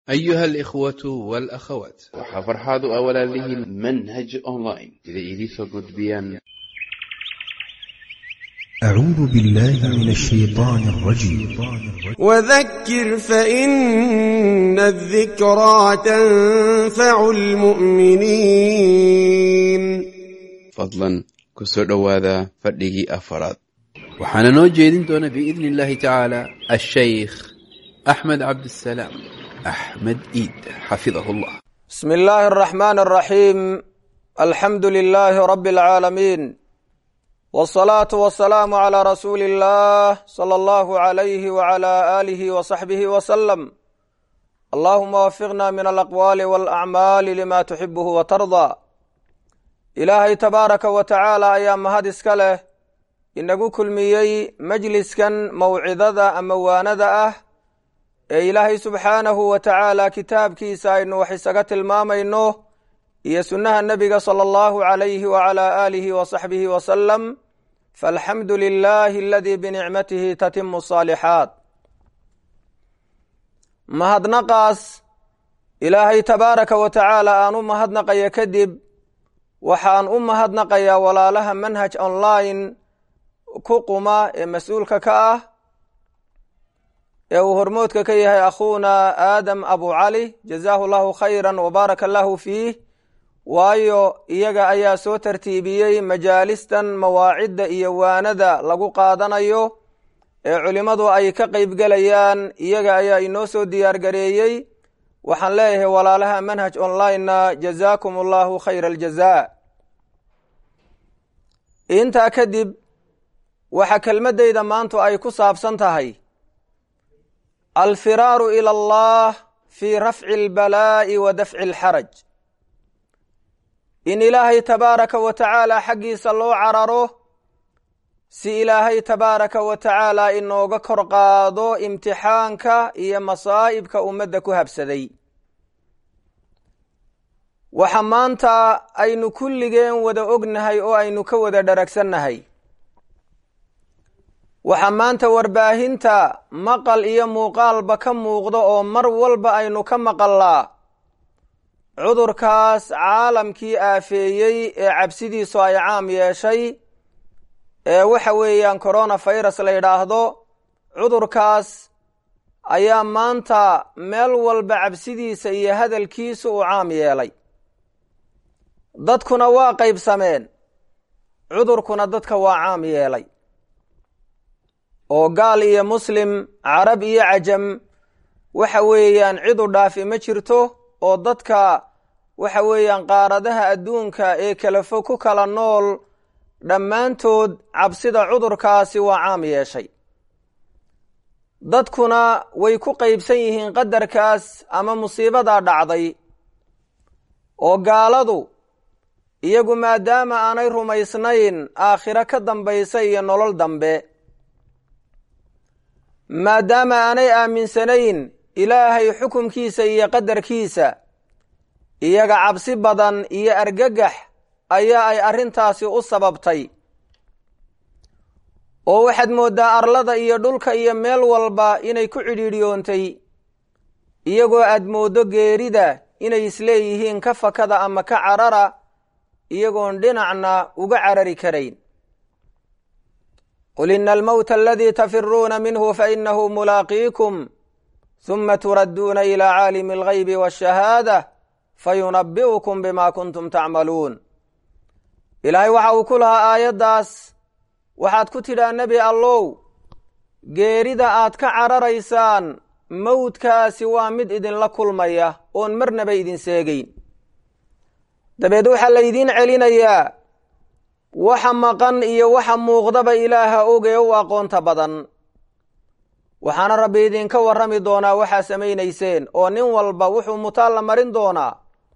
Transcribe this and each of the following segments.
أيها الإخوة والأخوات waxaa farxaad u ah walaalihiin manhaj online sida idiinsoo gudbiyaan أعوذ بالله من الشيطان الرجيم وذكر فإن الذكرى تنفع المؤمنين fadlan ku soo dhowaada fadhigii afaraad waxaana noo jeedin doona biidni illaahi tacaala ashaykh axmed cabdisalaam axmed iid xafidahu llah بسم الله الرحمن الرحيم الحمد لله رب العالمين والصلاة والسلام على رسول الله صلى الله عليه وعلى آله وصحبه وسلم اللهم وفقنا من الأقوال والأعمال لما تحبه وترضى ilaahay tabaaraka wa tacaala ayaa mahad iska leh inagu kulmiyey majliskan mawcidada ama waanada ah ee ilaahay subxaanahu wa tacaala kitaabkiisa aynu wax isaga tilmaamayno iyo sunnaha nebiga sala allahu calayhi wacala aalihi wa saxbihi wasalam faalxamdu lilahi aladii binicmatihi tatimu asaalixaat mahadnaqaas ilaahay tabaaraka wa tacaala aan u mahadnaqaya kadib waxaan u mahadnaqayaa walaalaha manhaj online ku quma ee mas-uulka ka ah ee uu hormoodka ka yahay akhuuna aadam abu cali jazaahu llahu khayra wabaaraka allahu fiih waayo iyaga ayaa soo tartiibiyey majaalistan mawaacidda iyo waanada lagu qaadanayo ee culimmadu ay ka qeybgelayaan iyaga ayaa inoo soo diyaargareeyey waxaan leeyahay walaalaha manhaj online-na jazaakum allahu khayra aljaza intaa kadib waxa kelmaddayda maantu ay ku saabsan tahay alfiraaru ila allah fi rafci albalaa'i wa dafci alxaraj in ilaahay tabaaraka wa tacaala xaggiisa loo cararo si ilaahay tabaaraka wa tacaala inooga kor qaado imtixaanka iyo masaa'ibka ummadda ku habsaday waxa maanta aynu kulligeen wada ognahay oo aynu ka wada dharagsannahay waxaa maanta warbaahinta maqal iyo muuqaalba ka muuqda oo mar walba aynu ka maqallaa cudurkaas caalamkii aafeeyey ee cabsidiisu ay caam yeeshay ee waxa weeyaan corona virus la yidhaahdo cudurkaas ayaa maanta meel walba cabsidiisa iyo hadalkiisu uu caam yeelay dadkuna waa qaybsameen cudurkuna dadka waa caam yeelay oo gaal iyo muslim carab iyo cajam waxa weeyaan cid u dhaafi ma jirto oo dadka waxa weeyaan qaaradaha adduunka ee kala fog ku kala nool dhammaantood cabsida cudurkaasi waa caam yeeshay dadkuna way ku qaybsan yihiin qadarkaas ama musiibadaa dhacday oo gaaladu iyagu maadaama aanay rumaysnayn aakhiro ka dambaysa iyo nolol dambe maadaama aanay aaminsanayn ilaahay xukumkiisa iyo qadarkiisa iyaga cabsi badan iyo argagax ayaa ay arrintaasi u sababtay oo waxaad mooddaa arlada iyo dhulka iyo meel walba inay ku cidhiidhiyoontay iyagoo aad mooddo geerida inay isleeyihiin ka fakada ama ka carara iyagoon dhinacna uga carari karayn qul ina almowta aladii tafiruuna minhu fainahu mulaaqiikum huma turadduuna ilaa caalimi algaybi waashahaada fayunabi'ukum bima kuntum tacmaluun ilaahay waxa uu ku lahaa aayaddaas waxaad ku tidhaa nebi allow geerida aad ka cararaysaan mowdkaasi waa mid idinla kulmaya oon marnaba idin seegeyn dabeed waxaa laydiin celinayaa waxa maqan iyo waxa muuqdaba ilaaha ogee u aqoonta badan waxaana rabbi idinka warrami doonaa waxaa samaynayseen oo nin walba wuxuu mutaal la marin doonaa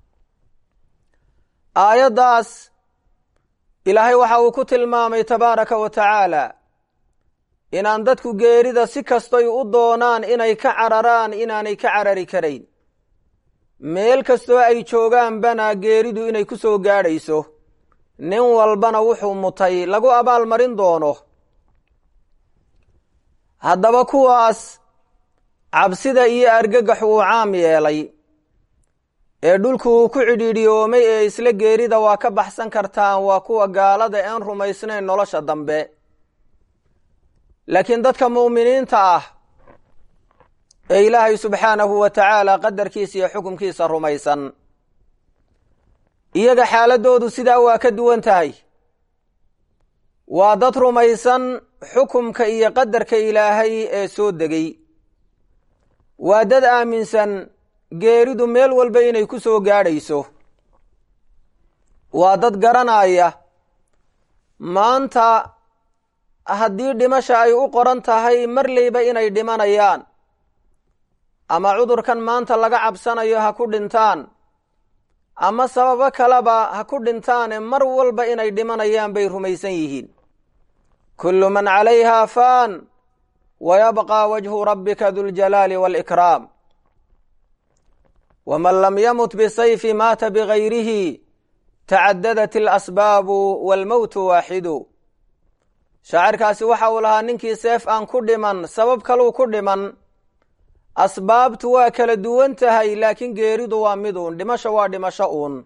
aayaddaas ilaahay waxa uu ku tilmaamay tabaaraka wa tacaala inaan dadku geerida si kastoy u doonaan inay ka cararaan inaanay ka carari karayn meel kastoo ay joogaanbana geeridu inay ku soo gaadhayso nin walbana wuxuu mutay lagu abaalmarin doono haddaba kuwaas cabsida iyo argagax uu caam yeelay ee dhulku uu ku cidhiidhiyoomay ee isla geerida waa ka baxsan kartaan waa kuwa gaalada een rumaysnayn nolosha dambe laakiin dadka mu'miniinta ah ee ilaahay subxaanahu wa tacaala qadarkiisa iyo xukumkiisa rumaysan iyaga xaaladoodu sidaa waa ka duwan tahay waa dad rumaysan xukumka iyo qadarka ilaahay ee soo degay waa dad aaminsan geeridu meel walba inay ku soo gaadhayso waa dad garanaya maanta haddii dhimasha ay u qoran tahay marleyba inay dhimanayaan ama cudurkan maanta laga cabsanayo ha ku dhintaan ama sababo kaleba ha ku dhintaane mar walba inay dhimanayaan bay rumaysan yihiin kullu man calayha faan wa yabqى wajhu rabbika duljalaali wاlإkraam wman lam yamut bisayfi maata bigayrihi tacadadat اlasbaabu wاlmowtu waaxidu shaacirkaasi waxa uu lahaa ninkii seef aan ku dhiman sabab kaluu ku dhiman asbaabtu waa kala duwan tahay laakiin geeridu waa mid uun dhimasho waa dhimasho uun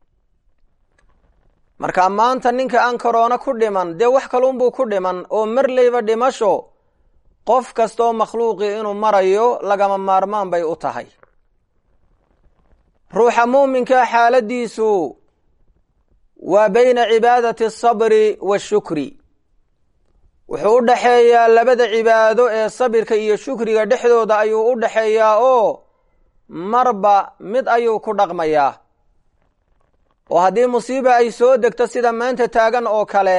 marka maanta ninka aan korona ku dhiman dee wax kaluunbuu ku dhiman oo marleyba dhimasho qof kastoo makhluuqii inuu marayo lagama maarmaan bay u tahay ruuxa muuminka xaaladiisu waa bayna cibaadati asabri waashukri wuxuu u dhaxeeyaa labada cibaado ee sabirka iyo shukriga dhexdooda ayuu u dhaxeeyaa oo marba mid ayuu ku dhaqmayaa oo haddii musiiba ay soo degto sida maanta taagan oo kale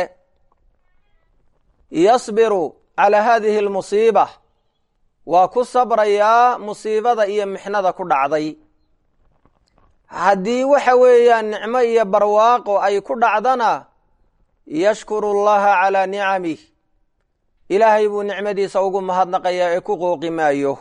yasbiru calaa haadihi almusiiba waa ku sabrayaa musiibada iyo mixnada ku dhacday haddii waxa weeyaan nicmo iyo barwaaqo ay ku dhacdana yashkuru allaha calaa nicamih ilaahay buu nicmadiisa ugu mahadnaqayaa ee ku qooqi maayo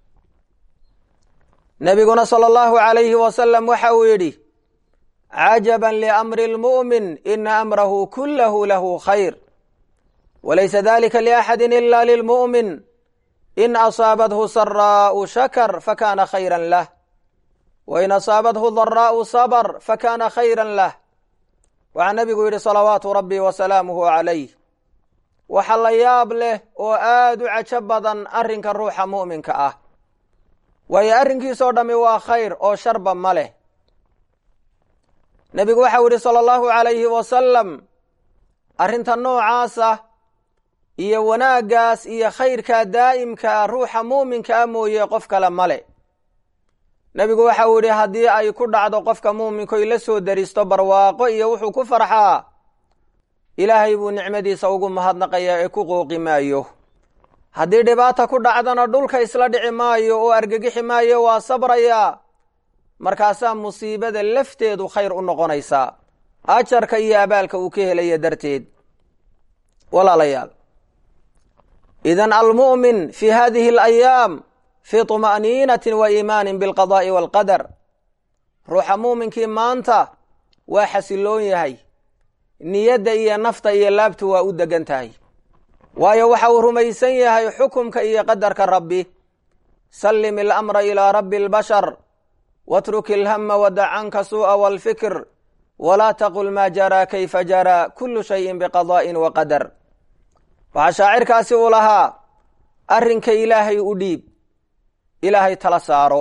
nebiguna sala allahu calayhi wasalam waxa uu yidhi cajaban liamri lmu'min ina amrahu kullahu lahu khayr walaysa dalika liaxadi ila lilmu'min in asaabathu saraa'u shakar fakana khayra lah wain asaabathu daraa'u sabr fakana khayra lah waxaa nebigu yidhi salawaatu rabbi wasalaamuhu calayh waxa la yaab leh oo aada u cajo badan arrinka ruuxa mu'minka ah waayo arrinkiisoo dhammi waa khayr oo sharba ma leh nebigu waxau yidhi sala allahu calayhi wasalam arrinta noocaasa iyo wanaaggaas iyo khayrkaa daa'imka ah ruuxa muuminka ah mooye qof kale male nebigu waxau yidhi haddii ay ku dhacdo qofka muuminkoy la soo daristo barwaaqo iyo wuxuu ku farxaa ilaahay buu nicmadiisa ugu mahadnaqayaa ee ku qooqi maayo haddii dhibaata ku dhacdana dhulka isla dhici maayo oo argagixi maayo waa sabrayaa markaasaa musiibada lafteedu khayr u noqonaysaa ajarka iyo abaalka uu ka helaya darteed walaalayaal idan almu'min fi hadihi alayaam fii طuma'niinatin wa iimaanin bilqadaa'i waalqadar ruuxa muuminkii maanta waa xasiloon yahay niyadda iyo nafta iyo laabtu waa u degan tahay waayo waxa uu rumaysan yahay xukumka iyo qadarka rabbi sallim ilamra ilaa rabbi اlbashar watruk ilhama wadac canka suu'a wاlfikr walaa taqul maa jaraa kayfa jaraa kulu shayin biqadaa'in wa qadar waxaa shaacirkaasi uu lahaa arrinka ilaahay u dhiib ilaahay tala saaro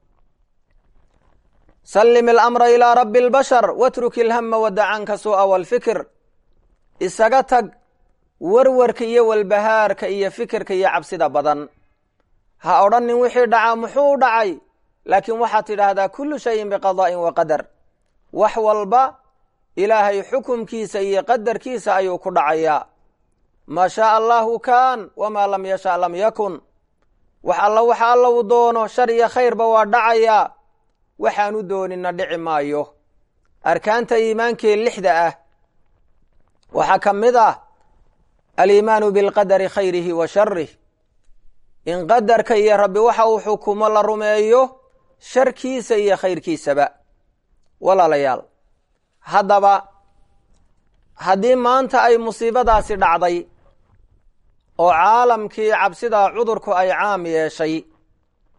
sallim ilamra ilaa rabbi اlbashar watruk ilhama wadac canka suu'a wاlfikr isaga tag warwarka iyo walbahaarka iyo fikirka iyo cabsida badan ha odhanin wixii dhacaa muxuu dhacay laakiin waxaad tidhaahdaa kullu shayin biqadaa'in wa qadar wax walba ilaahay xukumkiisa iyo qadarkiisa ayuu ku dhacayaa maa shaaa allahu kaan wamaa lam yasha lam yakun wax alla waxa alla uu doono shar iyo khayrba waa dhacayaa waxaanu doonina dhici maayo arkaanta iimaankee lixda ah waxaa ka mid ah aliimaanu bilqadari khayrihi wa sharih in qadarka iyo rabbi waxa uu xukumo la rumeeyo sharkiisa iyo khayrkiisaba walaalayaal haddaba haddii maanta ay musiibadaasi dhacday oo caalamkii cabsidaa cudurku ay caam yeeshay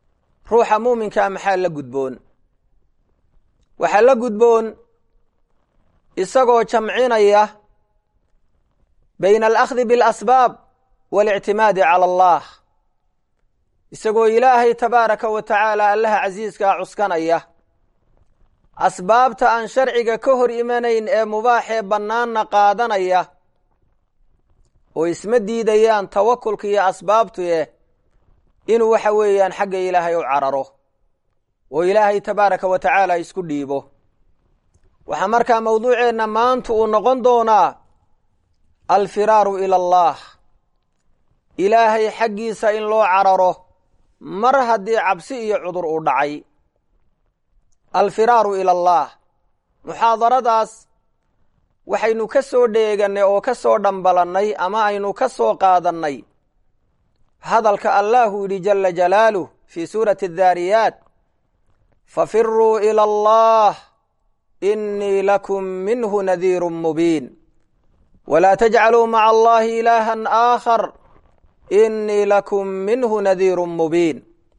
ruuxa muuminkaa maxaa la gudboon waxaa la gudboon isagoo jamcinaya bayna alakhdi biاlasbaab waاlictimaadi cala allah isagoo ilaahay tabaaraka wa tacaala allaha casiiskaa cuskanaya asbaabta aan sharciga ka hor imanayn ee mubaaxee bannaanna qaadanaya oo isma diidayaan tawakulka iyo asbaabtuye inuu waxa weeyaan xagga ilaahay u cararo oo ilaahay tabaaraka wa tacaala isku dhiibo waxaa markaa mawduuceenna maanta uu noqon doonaa alfiraaru ila allah ilaahay xaggiisa in loo cararo mar haddii cabsi iyo cudur uu dhacay alfiraaru ila allah muxaadaradaas waxaynu ka soo dheegannay oo ka soo dhambalannay ama aynu ka soo qaadannay hadalka allahu yidhi jala jalaaluh fii suurati addaariyaat fafiruu ila allah inii lakum minhu nadiiru mubiin walaa tajcaluu maca allahi ilaahan aakhar inii lakum minhu nadiiru mubiin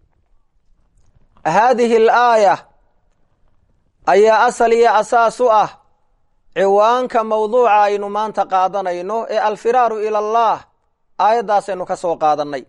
haadihi alaaya ayaa asal iyo asaas u ah ciwaanka mawduuca aynu maanta qaadanayno ee alfiraaru ila allah aayaddaasaynu ka soo qaadannay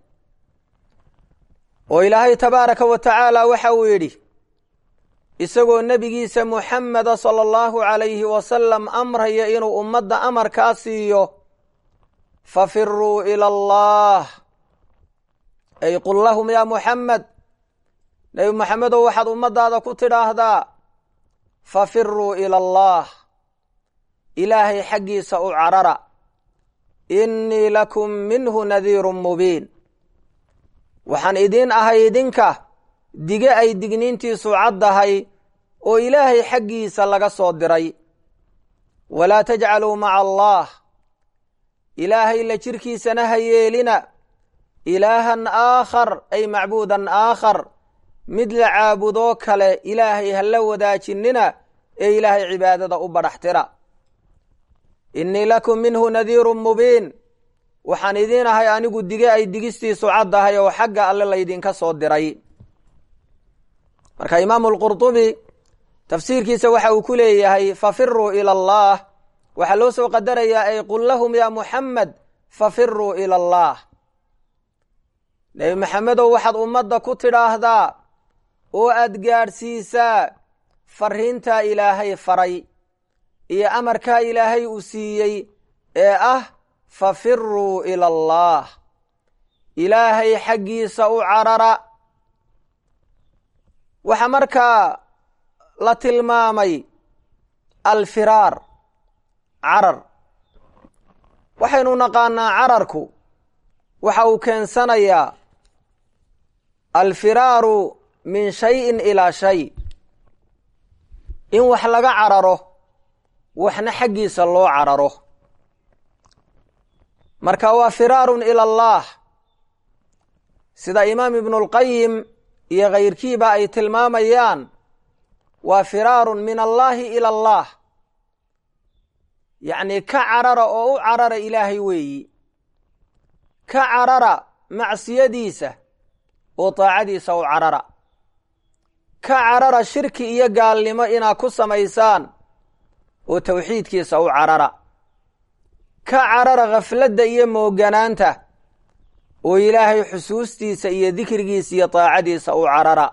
oo ilaahay tabaaraka wa tacaala waxa uu yidhi isagoo nebigiisa muxameda sala allahu calayhi wasalam amraya inuu ummadda amarkaa siiyo fafiruu ila allah ay qul lahum yaa muxamed nebi moxamedow waxaad ummaddaada ku tidhaahdaa fafiruu ila allah ilaahay xaggiisa u carara innii lakum minhu nadiirun mubiin waxaan idiin ahay idinka dige ay digniintiisu caddahay oo ilaahay xaggiisa laga soo diray walaa tajcaluu maca allah ilaahay la jirkiisana ha yeelina ilaahan aakhar ay macbuudan aakhar mid la caabudoo kale ilaahay ha la wadaajinina ee ilaahay cibaadada u badhaxtira innii lakum minhu nadiirun mubiin waxaan idiin ahay anigu dige ay digistiisu caddahay oo xagga alle laydinka soo diray marka imaamu lqurdubi tafsiirkiisa waxa uu ku leeyahay fafiruu ila allah waxaa loo soo qadarayaa ay qul lahum yaa muxamed fafiruu ila allah nebi maxamedow waxaad ummadda ku tidhaahdaa oo aad gaadhsiisaa fariintaa ilaahay faray iyo amarkaa ilaahay uu siiyey ee ah fafiruu ila allah ilaahay xaggiisa u carara waxaa markaa la tilmaamay alfiraar carar waxaynu naqaanaa cararku waxa uu keensanayaa alfiraaru min shayin ilaa shay in wax laga cararo waxna xaggiisa loo cararo marka waa firaarun ila allah sida imaam ibnulqayim iyo kayrkiiba ay tilmaamayaan waa firaarun min allaahi ila allah yacni ka carara oo u carara ilaahay weeyi ka carara macsiyadiisa oo taacadiisa u carara ka carara shirki iyo gaalnimo inaad ku samaysaan oo tawxiidkiisa u carara ka carara khafladda iyo mooganaanta oo ilaahay xusuustiisa iyo dikrigiisa iyo taacadiisa u carara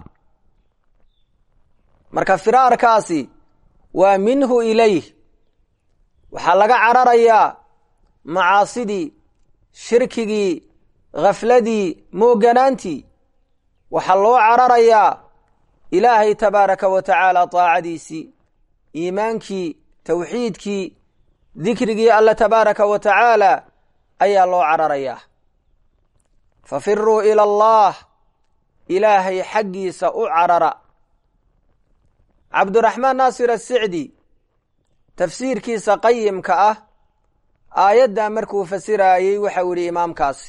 marka firaarkaasi waa minhu ilayh waxaa laga cararayaa macaasidii shirkigii khafladii mooganaantii waxaa loo cararayaa ilaahay tabaaraka wa tacaala taacadiisii iimaankii tawxiidkii dikrigii alla tabaaraka wa tacaala ayaa loo cararayaa fafiruu ila allah ilaahay xaggiisa u carara cabduraxmaan naasir asicdi tafsiirkiisa qayimka ah aayaddaa markuu fasiraayey waxau yihi imaamkaasi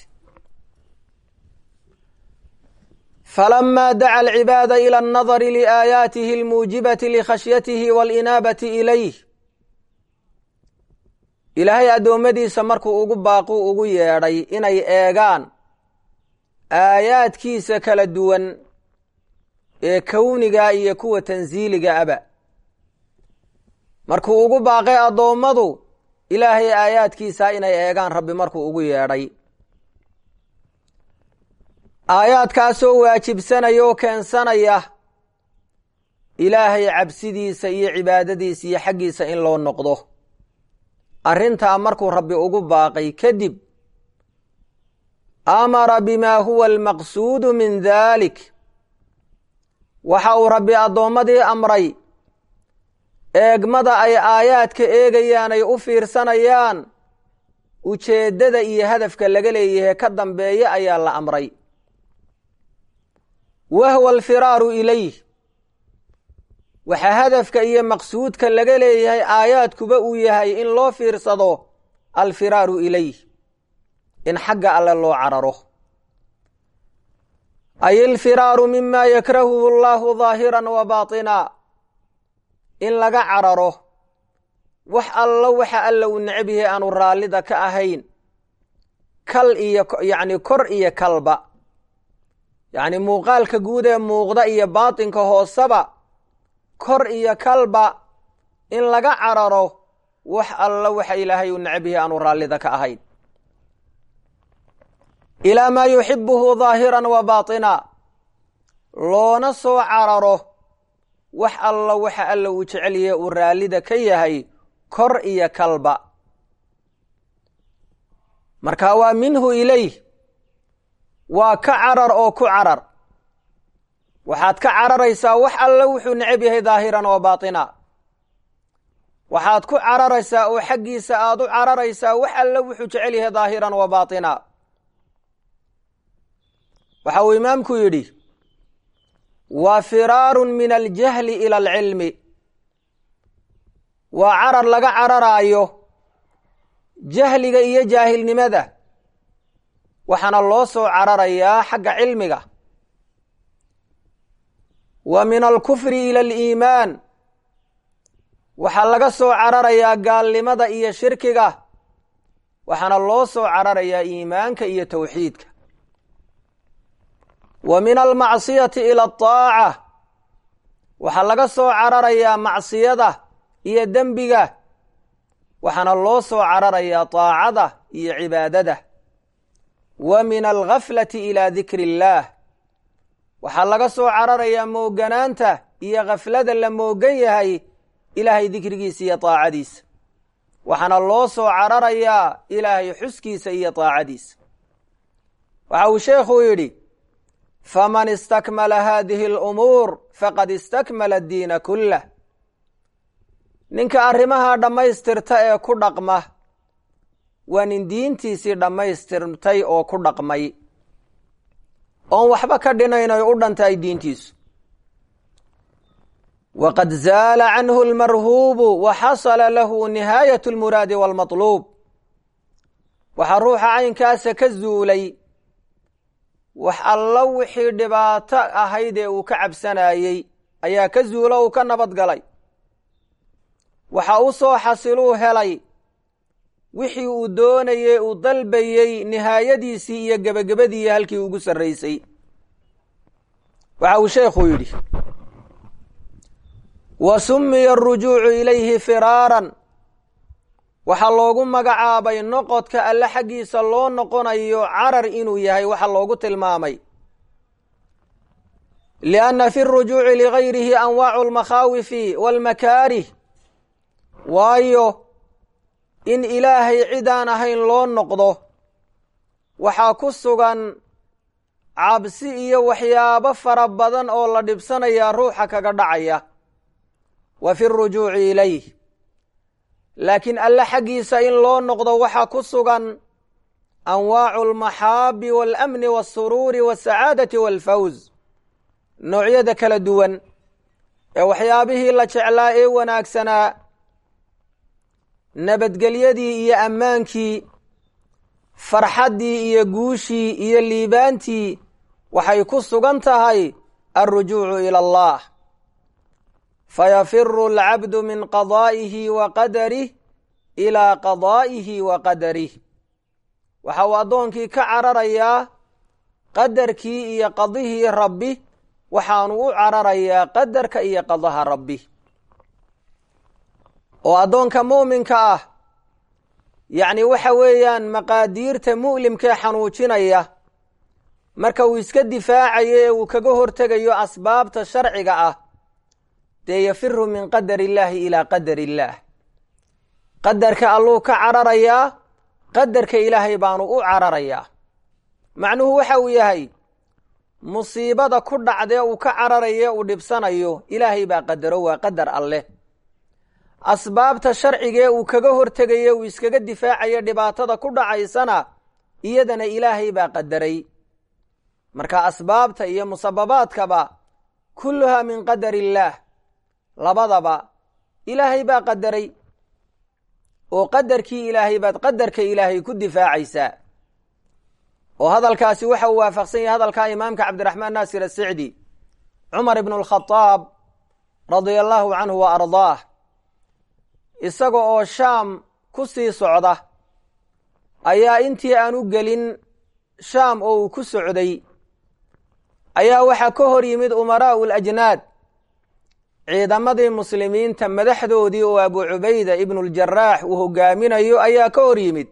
falamaa daca alcibaada ila annadari liaayaatihi almuujibati likhashyatihi waalinaabati ilayh ilaahay addoommadiisa markuu ugu baaqu ugu yeedhay inay eegaan aayaadkiisa kala duwan ee kowniga iyo kuwa tansiiliga aba markuu ugu baaqay addoommadu ilaahay aayaadkiisa inay eegaan rabbi markuu ugu yeedhay aayaadkaasoo waajibsanaya oo keensanaya ilaahay cabsidiisa iyo cibaadadiisa iyo xaggiisa in loo noqdo arrintaa markuu rabbi ugu baaqay kadib amara bimaa huwa almaqsuudu min dalik waxa uu rabbi addoommadii amray eegmada ay aayaadka eegayaan ay u fiirsanayaan ujeeddada iyo hadafka laga leeyahay ka dambeeya ayaa la amray wahwa alfiraaru ilayh waxaa hadafka iyo maqsuudka laga leeyahay aayaadkuba uu yahay in loo fiirsado alfiraaru ilayh in xagga alle loo cararo ay alfiraaru mima yakrahuhu allahu daahiran wa baatina in laga cararo wax allo waxa alla uu necab yahay aanu raallida ka ahayn kal iyo yacni kor iyo kalba yacni muuqaalka guud ee muuqda iyo baatinka hooseba kor iyo kalba in laga cararo wax allo waxa ilaahay uu necab yahay aanu raallida ka ahayn ilaa maa yuxibuhu daahiran wa baatina loona soo cararo wax allo waxa alla uu jecel yahay uu raallida ka yahay kor iyo kalba marka waa minhu ilayh waa ka carar oo ku carar waxaad ka cararaysaa wax alle wuxuu necab yahay daahiran wa baatina waxaad ku cararaysaa oo xaggiisa aad u cararaysaa wax alle wuxuu jecel yahay daahiran wa baatina waxa uu imaamku yidhi waa firaarun min aljahli ila alcilmi waa carar laga cararaayo jahliga iyo jaahilnimada waxaana loo soo cararayaa xagga cilmiga wa min alkufri ila aliimaan waxaa laga soo cararayaa gaalnimada iyo shirkiga waxaana loo soo cararayaa iimaanka iyo towxiidka wa min almacsiyati ila ataaca waxaa laga soo cararayaa macsiyada iyo dembiga waxaana loo soo cararayaa taacada iyo cibaadada wa min alghaflati ila dikri illaah waxaa laga soo cararayaa mooganaanta iyo khaflada la moogan yahay ilaahay dikrigiisa iyo taacadiisa waxaana loo soo cararayaa ilaahay xuskiisa iyo taacadiisa waxa uu sheekhu yidhi faman istakmala hadihi alumuur faqad istakmala addiina kullah ninka arrimaha dhammaystirta ee ku dhaqma waa nin diintiisii dhammaystirtay oo ku dhaqmay oon waxba ka dhinayn oy u dhantahay diintiisu waqad zaala canhu almarhuubu wa xasala lahu nihaayat almuraadi waalmatluub waxaa ruuxa caynkaasa ka zuulay wax allo wixii dhibaato ahayd ee uu ka cabsanayey ayaa ka zuulo uu ka nabad galay waxa u soo xasiluu helay wixii uu doonayey uu dalbayey nihaayadiisii iyo gebagabadii halkii ugu sarraysay waxa uu sheekhu yidhi wa summiya arujuucu ilayhi firaaran waxaa loogu magacaabay noqodka alle xaggiisa loo noqonayo carar inuu yahay waxa loogu tilmaamay lianna fi rujuuci ligayrihi anwaacu almakhaawifi waalmakaarih waayo in ilaahay cidaan ahayn loo noqdo waxaa ku sugan cabsi iyo waxyaabo fara badan oo la dhibsanayaa ruuxa kaga dhacaya wa fi rujuuci ilayh laakiin alle xaggiisa in loo noqdo waxaa ku sugan anwaacu almaxaabi waalamni waasuruuri wasacaadati waalfawz noocyada kala duwan ee waxyaabihii la jeclaa ee wanaagsanaa nabadgelyadii iyo ammaankii farxaddii iyo guushii iyo liibaantii waxay ku sugan tahay alrujuucu ila allah fayafiru alcabdu min qadaa'ihi wa qadarih ilaa qadaa'ihi wa qadarih waxa uu addoonkii ka cararayaa qadarkii iyo qadihii rabbi waxaanu u cararayaa qadarka iyo qadaha rabbi oo addoonka muuminka ah yacni waxa weeyaan maqaadiirta mu'limkee xanuujinaya marka uu iska difaacayo ee uu kaga hortegayo asbaabta sharciga ah dee yafiru min qadar illaahi ilaa qadar illaah qadarka alluu ka cararayaa qadarka ilaahay baanu u cararayaa macnuhu waxa uu yahay musiibada ku dhacdee uu ka cararaye uu dhibsanayo ilaahay baa qadaro waa qadar alleh asbaabta sharcigee uu kaga hortegaye uu iskaga difaacayo dhibaatada ku dhacaysana iyadana ilaahay baa qadaray marka asbaabta iyo musababaadkaba kulluhaa min qadar illaah labadaba ilaahay baa qadaray oo qadarkii ilaahay baad qadarka ilaahay ku difaacaysaa oo hadalkaasi waxa uu waafaqsan yahay hadalkaa imaamka cabdiraxmaan naasir asicdi cumar ibnu alkhadaab radia allahu canhu wa ardaah isaga oo shaam ku sii socda ayaa intii aan u gelin shaam oo uu ku socday ayaa waxaa ka hor yimid umaraa'u lajnaad ciidamadii muslimiinta madaxdoodii oo abu cubayda ibnuuljaraax uu hogaaminayo ayaa ka hor yimid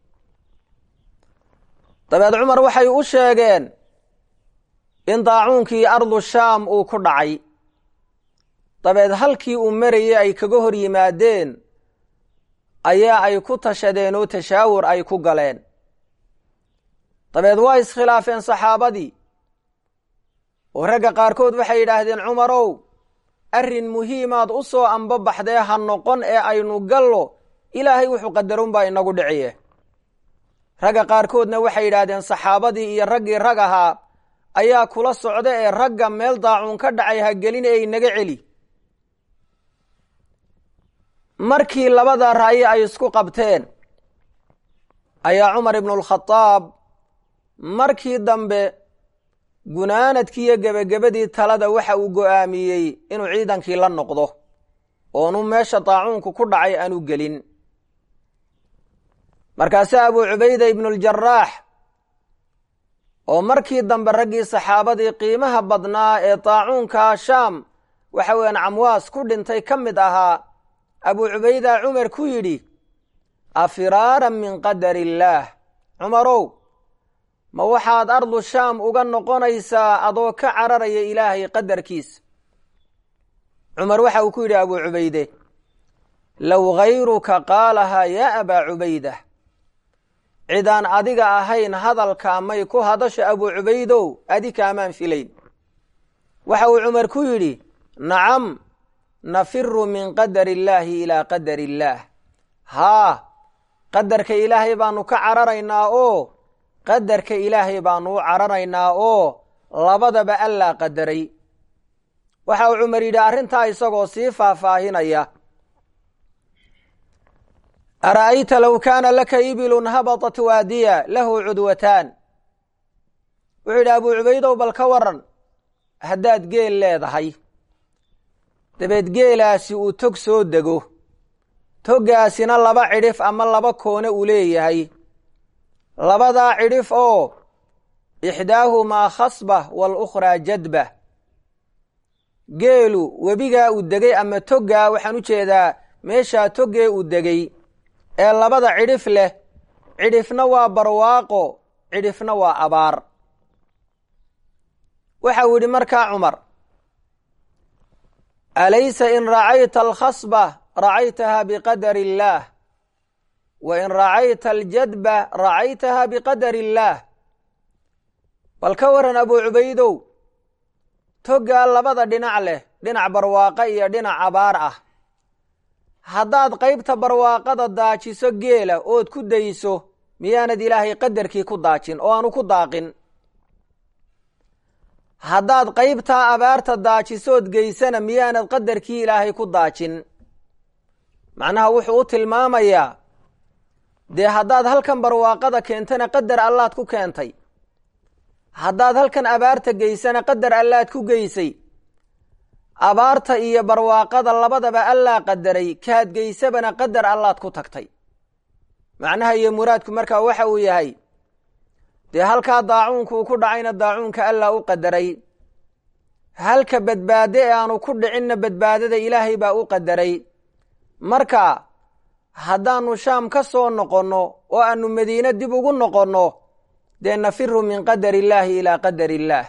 dabeed cumar waxay u sheegeen in daacuunkii ardu shaam uu ku dhacay dabeed halkii uu marayay ay kaga hor yimaadeen ayaa ay ku tashadeen oo tashaawur ay ku galeen dabeed waa iskhilaafeen saxaabadii oo ragga qaarkood waxay yidhaahdeen cumarow arrin muhiimaad u soo ambabaxdee ha noqon ee aynu gallo ilaahay wuxuu qadarunbaa inagu dhiciye ragga qaarkoodna waxay yidhaahdeen saxaabadii iyo raggii rag ahaa ayaa kula socda ee ragga meel daacuun ka dhacay ha gelin ee inaga celi markii labada ra'yi ay isku qabteen ayaa cumar ibnualkhadaab markii dambe gunaanadkii iyo gebagabadii talada waxa uu go'aamiyey inuu ciidankii la noqdo oonu meesha daacuunku ku dhacay aanu gelin markaase abuu cubayda ibnuuljaraax oo markii dambe raggii saxaabadii qiimaha badnaa ee daacuunka shaam waxa weeyaan camwaas ku dhintay ka mid ahaa abuu cubayda cumar ku yidhi afiraaran min qadar illaah cumarow ma waxaad ardu shaam uga noqonaysaa adoo ka cararaya ilaahay qadarkiisa cumar waxa uu ku yidhi abuu cubayde low hayruka qaalahaa yaa abaa cubayda cidaan adiga ahayn hadalkaa may ku hadasho abuu cubaydow adi kaamaan filayn waxa uu cumar ku yidhi nacam nafiru min qadari illaahi ilaa qadari illaah haa qadarka ilaahay baanu ka cararaynaa oo qadarka ilaahay baanu u cararaynaa oo labadaba allaa qadaray waxa uu cumar yidhi arrintaa isagoo sii faahfaahinaya ara'ayta low kaana laka ibilun habatat waadiya lahu cudwataan wuxuu yidhi abuu cubaydow bal ka waran haddaad geel leedahay dabeed geelaasi uu tog soo dego toggaasina laba cidhif ama laba koone uu leeyahay labadaa cidhif oo ixdaahumaa khasba walukhraa jadba geelu webigaa uu degay ama toggaa waxaan u jeedaa meeshaa toggee uu degay ee labada cidhif leh cidhifna waa barwaaqo cidhifna waa abaar waxa uu yidhi markaa cumar alaysa in racayta alkhasba racaytaha biqadari illaah wa in racayta aljadba racaytaha biqadari illaah bal ka waran abuu cubaydow toggaa labada dhinac leh dhinac barwaaqo iyo dhinac abaar ah haddaad qaybta barwaaqada daajiso geela ood ku dayso miyaanad ilaahay qadarkii ku daajin oo aanu ku daaqin haddaad qaybtaa abaarta daajisood geysana miyaanad qadarkii ilaahay ku daajin macnaha wuxuu u tilmaamayaa dee haddaad halkan barwaaqada keentana qadar allaad ku keentay haddaad halkan abaarta geysana qadar allaad ku geysay abaarta iyo barwaaqada labadaba allaa qadaray kaad geysabana qadar allaad ku tagtay macnaha iyo muraadku markaa waxa uu yahay dee halkaa daacuunka uu ku dhacayna daacuunka allaa u qadaray halka badbaado ee aanu ku dhicinna badbaadada ilaahay baa u qadaray marka haddaanu shaam ka soo noqonno oo aanu madiine dib ugu noqonno dee nafiru min qadari illaahi ilaa qadari illaah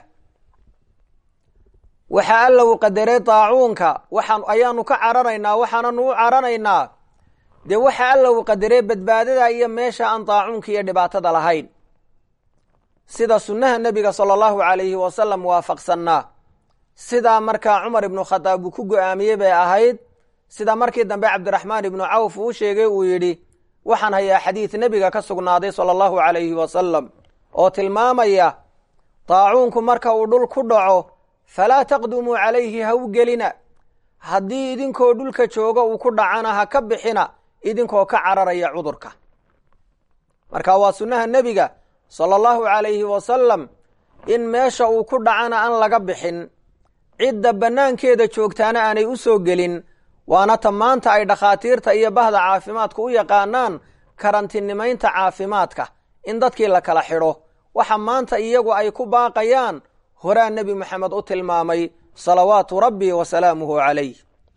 waxaa alla uu qadaray daacuunka waxaan ayaanu ka cararaynaa waxaananu u cararaynaa dee waxa alla uu qadaray badbaadada iyo meesha aan daacuunka iyo dhibaatada lahayn sida sunnaha nebiga sala allahu calayhi wasalam waafaqsannaa sidaa markaa cumar ibnu khadaab uu ku go-aamiyey bay ahayd sida markii dambe cabdiraxmaan ibnu cawf uu sheegay uu yidhi waxaan hayaa xadiid nebiga ka sugnaaday sala allahu calayhi wasalam oo tilmaamaya daacuunku marka uu dhul ku dhaco falaa taqdumuu calayhi ha u gelina haddii idinkoo dhulka jooga uu ku dhacana ha ka bixina idinkoo ka cararaya cudurka marka waa sunnaha nebiga sala allahu calayhi wasalam in meesha uu ku dhacana aan laga bixin cidda bannaankeeda joogtaana aanay u soo gelin waana ta maanta ay dhakhaatiirta iyo bahda caafimaadku u yaqaanaan karantinimaynta caafimaadka in dadkii la kala xidho waxa maanta iyagu ay ku baaqayaan horaa nebi moxamed u tilmaamay salawaatu rabbi wa salaamuhu calayh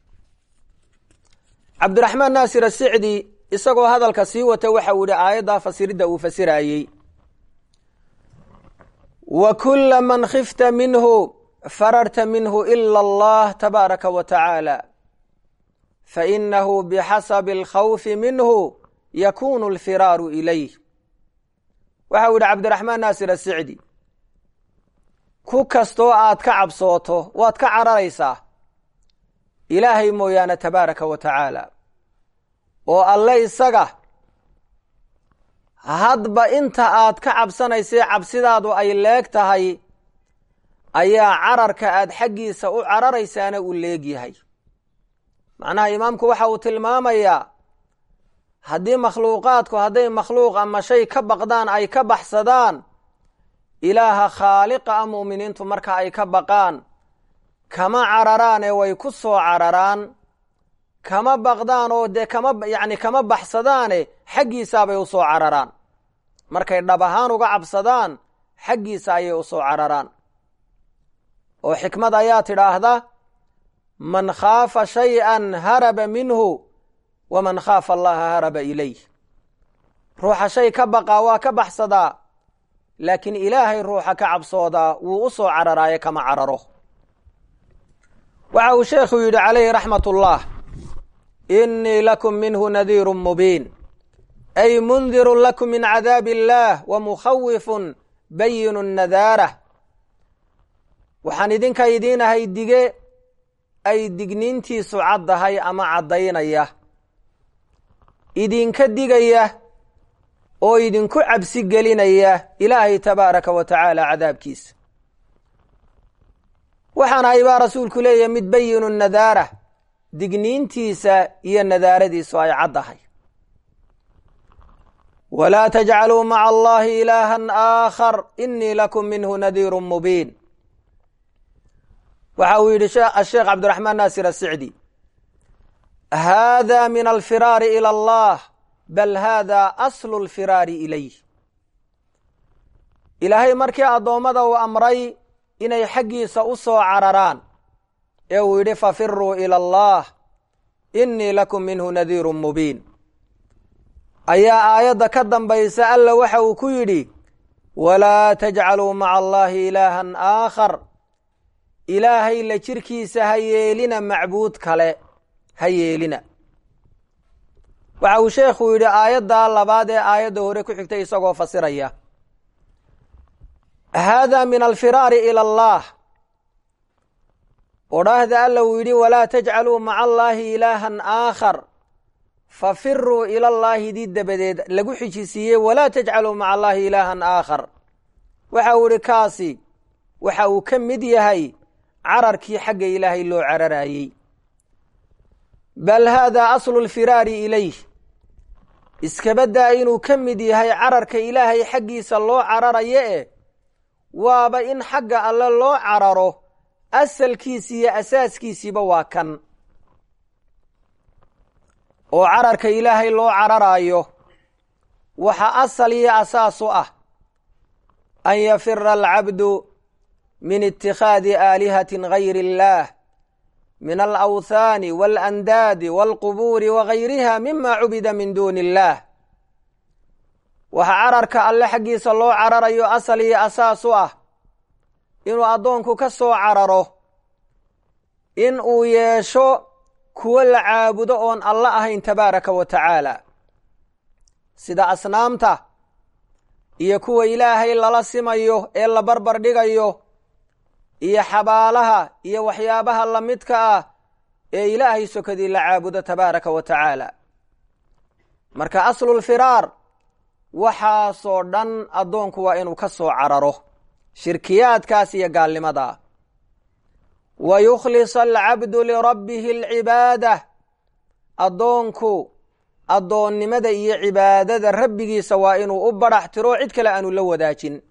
cabdiraxmaan naasir asicdi isagoo hadalka sii wata waxa uu yihi aayaddaa fasiridda uu fasiraayey wa kula man khifta minhu fararta minhu ila allah tabaaraka wa tacaala fainahu bixasabi alkhawfi minhu yakunu alfiraaru ilayh waxa uu yihi cabdiraxmaan naasir asicdi ku kastoo aad ka cabsooto waad ka cararaysaa ilaahay mooyaane tabaaraka wa tacaala oo alle isaga hadba inta aad ka cabsanaysay cabsidaadu ay leeg tahay ayaa cararka aad xaggiisa u cararaysaana uu leegyahay macnaha imaamku waxa uu tilmaamayaa haddii makhluuqaadku hadday makhluuq ama shay ka baqdaan ay ka baxsadaan ilaaha khaaliqa a mu'miniintu marka ay ka baqaan kama cararaane way ku soo cararaan kama baqdaan oo dee kama yacni kama baxsadaane xaggiisaabay u soo cararaan markay dhab ahaan uga cabsadaan xaggiisa ayay u soo cararaan oo xikmad ayaa tidhaahda man khaafa shay-an haraba minhu waman khaafa allaha haraba ilayh ruuxa shay ka baqaa waa ka baxsadaa laakiin ilaahay ruuxa ka cabsoodaa wuu u soo cararaaye kama cararo waxa uu sheekhu yidhi calayhi raxmat ullah inii lakum minhu nadiiru mubiin ay mundirun lakum min cadaabi illaah wa mukhawifun bayinu nadaarah waxaan idinka idiinahay dige ay digniintiisu caddahay ama caddaynaya idinka digaya oo idinku cabsi gelinaya ilaahay tabaaraka wa tacaala cadaabkiisa waxaan ahay baa rasuulku leeyahay mid bayinu nadaara digniintiisa iyo nadaaradiisu ay caddahay walaa tajcaluu maca allahi ilaahan aakhar inii lakum minhu nadiiru mubiin waxa uu yidhi asheekh cabdiraxmaan naasir asicdi hada min alfiraari ila allah bal hada aslu lfiraari ilayh ilaahay markii addoommada uu amray inay xaggiisa u soo cararaan ee uu yidhi fafiruu ila allah inii lakum minhu nadiiru mubiin ayaa aayadda ka dambaysa alla waxa uu ku yidhi walaa tajcaluu maca allahi ilaahan aakhar ilaahay la jirkiisa ha yeelina macbuud kale ha yeelina waxa uu sheekhu yidhi aayaddaa labaad ee aayadda hore ku xigtay isagoo fasiraya hada min alfiraari ila allah odhaahda alla uu yidhi walaa tajcaluu maca allaahi ilaahan aakhar fafiruu ila llaahi dii dabadeed lagu xijisiiyey walaa tajcaluu maca allaahi ilaahan aakhar waxa uu yihi kaasi waxa uu ka mid yahay cararkii xagga ilaahay loo cararayey bal hada aslu lfiraari ilayh iskabadaa inuu ka mid yahay cararka ilaahay xaggiisa loo cararayo e waaba in xagga alle loo cararo asalkiisi iyo asaaskiisiiba waa kan oo cararka ilaahay loo cararaayo waxa asal iyo asaas u ah an yafira alcabdu min itikhaadi aalihatin gayri illaah min alawthaani waalandaadi waalqubuuri wagayriha mima cubida min duuni illaah waxaa cararka alle xaggiisa loo cararayo asal iyo asaas u ah inuu addoonku ka soo cararo in uu yeesho kuwo la caabudo oon alla ahayn tabaaraka wa tacaala sida asnaamta iyo kuwa ilaahay lala simayo ee la barbar dhigayo iyo xabaalaha iyo waxyaabaha lamidka ah ee ilaahay sokadii la caabudo tabaaraka wa tacaala marka aslulfiraar waxaasoo dhan addoonku waa inuu ka soo cararo shirkiyaadkaas iyo gaalnimadaa wa yukhlisa alcabdu lirabbihi alcibaada addoonku addoonnimada iyo cibaadada rabbigiisa waa inuu u badhax tiro cid kale aanu la wadaajin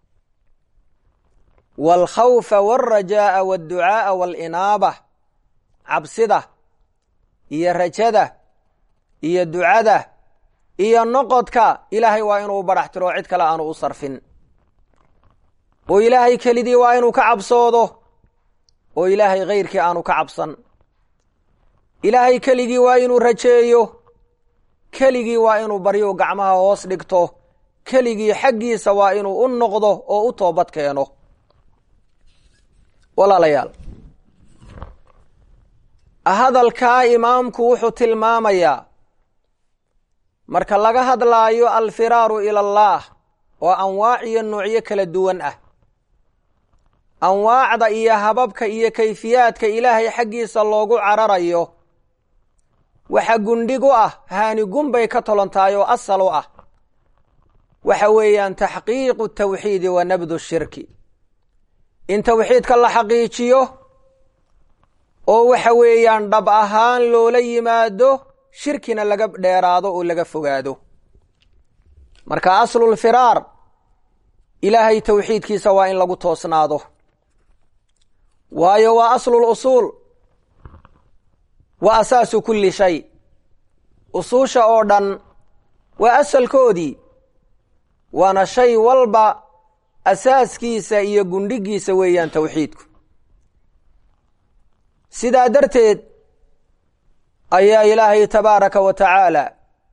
waalkhawfa waalrajaa'a waalducaa'a waalinaaba cabsida iyo rajada iyo ducada iyo noqodka ilaahay waa inuu u badhax tiro cid kale aanu u sarfin oo ilaahay kelidii waa inuu ka cabsoodo oo ilaahay kayrkii aanu ka cabsan ilaahay keligii waa inuu rajeeyo keligii waa inuu baryo gacmaha hoos dhigto keligii xaggiisa waa inuu u noqdo oo u toobad keeno walaalayaal hadalkaa imaamku wuxuu tilmaamayaa marka laga hadlaayo alfiraaru ila allaah oo anwaac iyo noocyo kala duwan ah anwaacda iyo hababka iyo kayfiyaadka ilaahay xaggiisa loogu cararayo waxa gundhig u ah haanigun bay ka tolontahay oo asal u ah waxa weeyaan taxqiiqu tawxiidi wa nabdu shirki in tawxiidka la xaqiijiyo oo waxa weeyaan dhab ahaan loola yimaado shirkina laga dheeraado oo laga fogaado marka aslulfiraar ilaahay tawxiidkiisa waa in lagu toosnaado waayo waa aslul usuul wa asaasu kulli shay usuusha oo dhan waa asalkoodii waana shay walba asaaskiisa iyo gundhigiisa weeyaan tawxiidku sidaa darteed ayaa ilaahay tabaaraka wa tacaala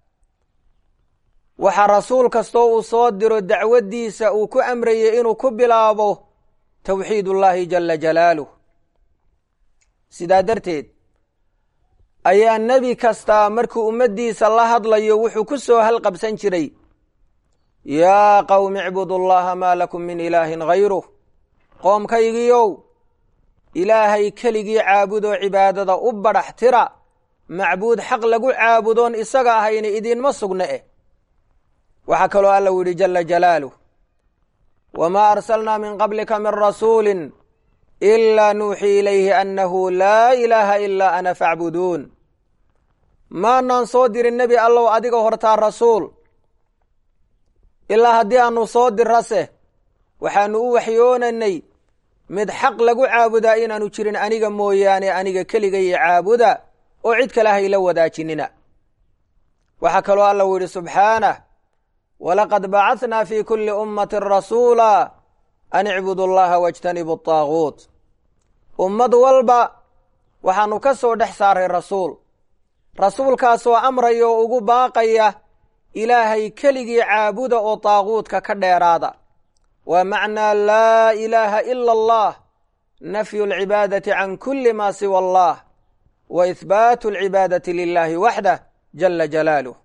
waxaa rasuul kastoo uu soo diro dacwaddiisa uu ku amrayey inuu ku bilaabo tawxiid ullaahi jala jalaaluh sidaa darteed ayaa nebi kastaa markuu ummaddiisa la hadlayo wuxuu ku soo halqabsan jiray yaa qowmi icbudu llaha maa lakum min ilaahin hayruh qoomkaygiiow ilaahay keligii caabudoo cibaadada u badhax tira macbuud xaq lagu caabudoon isaga ahayna idinma sugna eh waxaa kaloo alla u yidhi jala jalaaluh wamaa arsalnaa min qablika min rasuulin ilaa nuuxii ilayhi annahu laa ilaaha ilaa ana facbuduun maanaan soo dirin nebi allow adiga hortaa rasuul ilaa haddii aanu soo dirase waxaanu u waxyoonaynay mid xaq lagu caabudaa inaanu jirin aniga mooyaane aniga keligaiyo caabuda oo cid kale hayla wadaajinina waxaa kaloo alla u yidhi subxaanah walaqad bacahnaa fi kuli ummati rasuula an icbudu llaha wajtanibu taaguut ummad walba waxaanu ka soo dhex saaray rasuul rasuulkaasoo amraya oo ugu baaqaya ilaahay keligii caabuda oo taaguutka ka dheeraada waa macnaa laa ilaaha ila allah nafyu alcibaadati can kuli ma siwa allah wa ihbaatu alcibaadati lilahi waxdah jala jalaaluh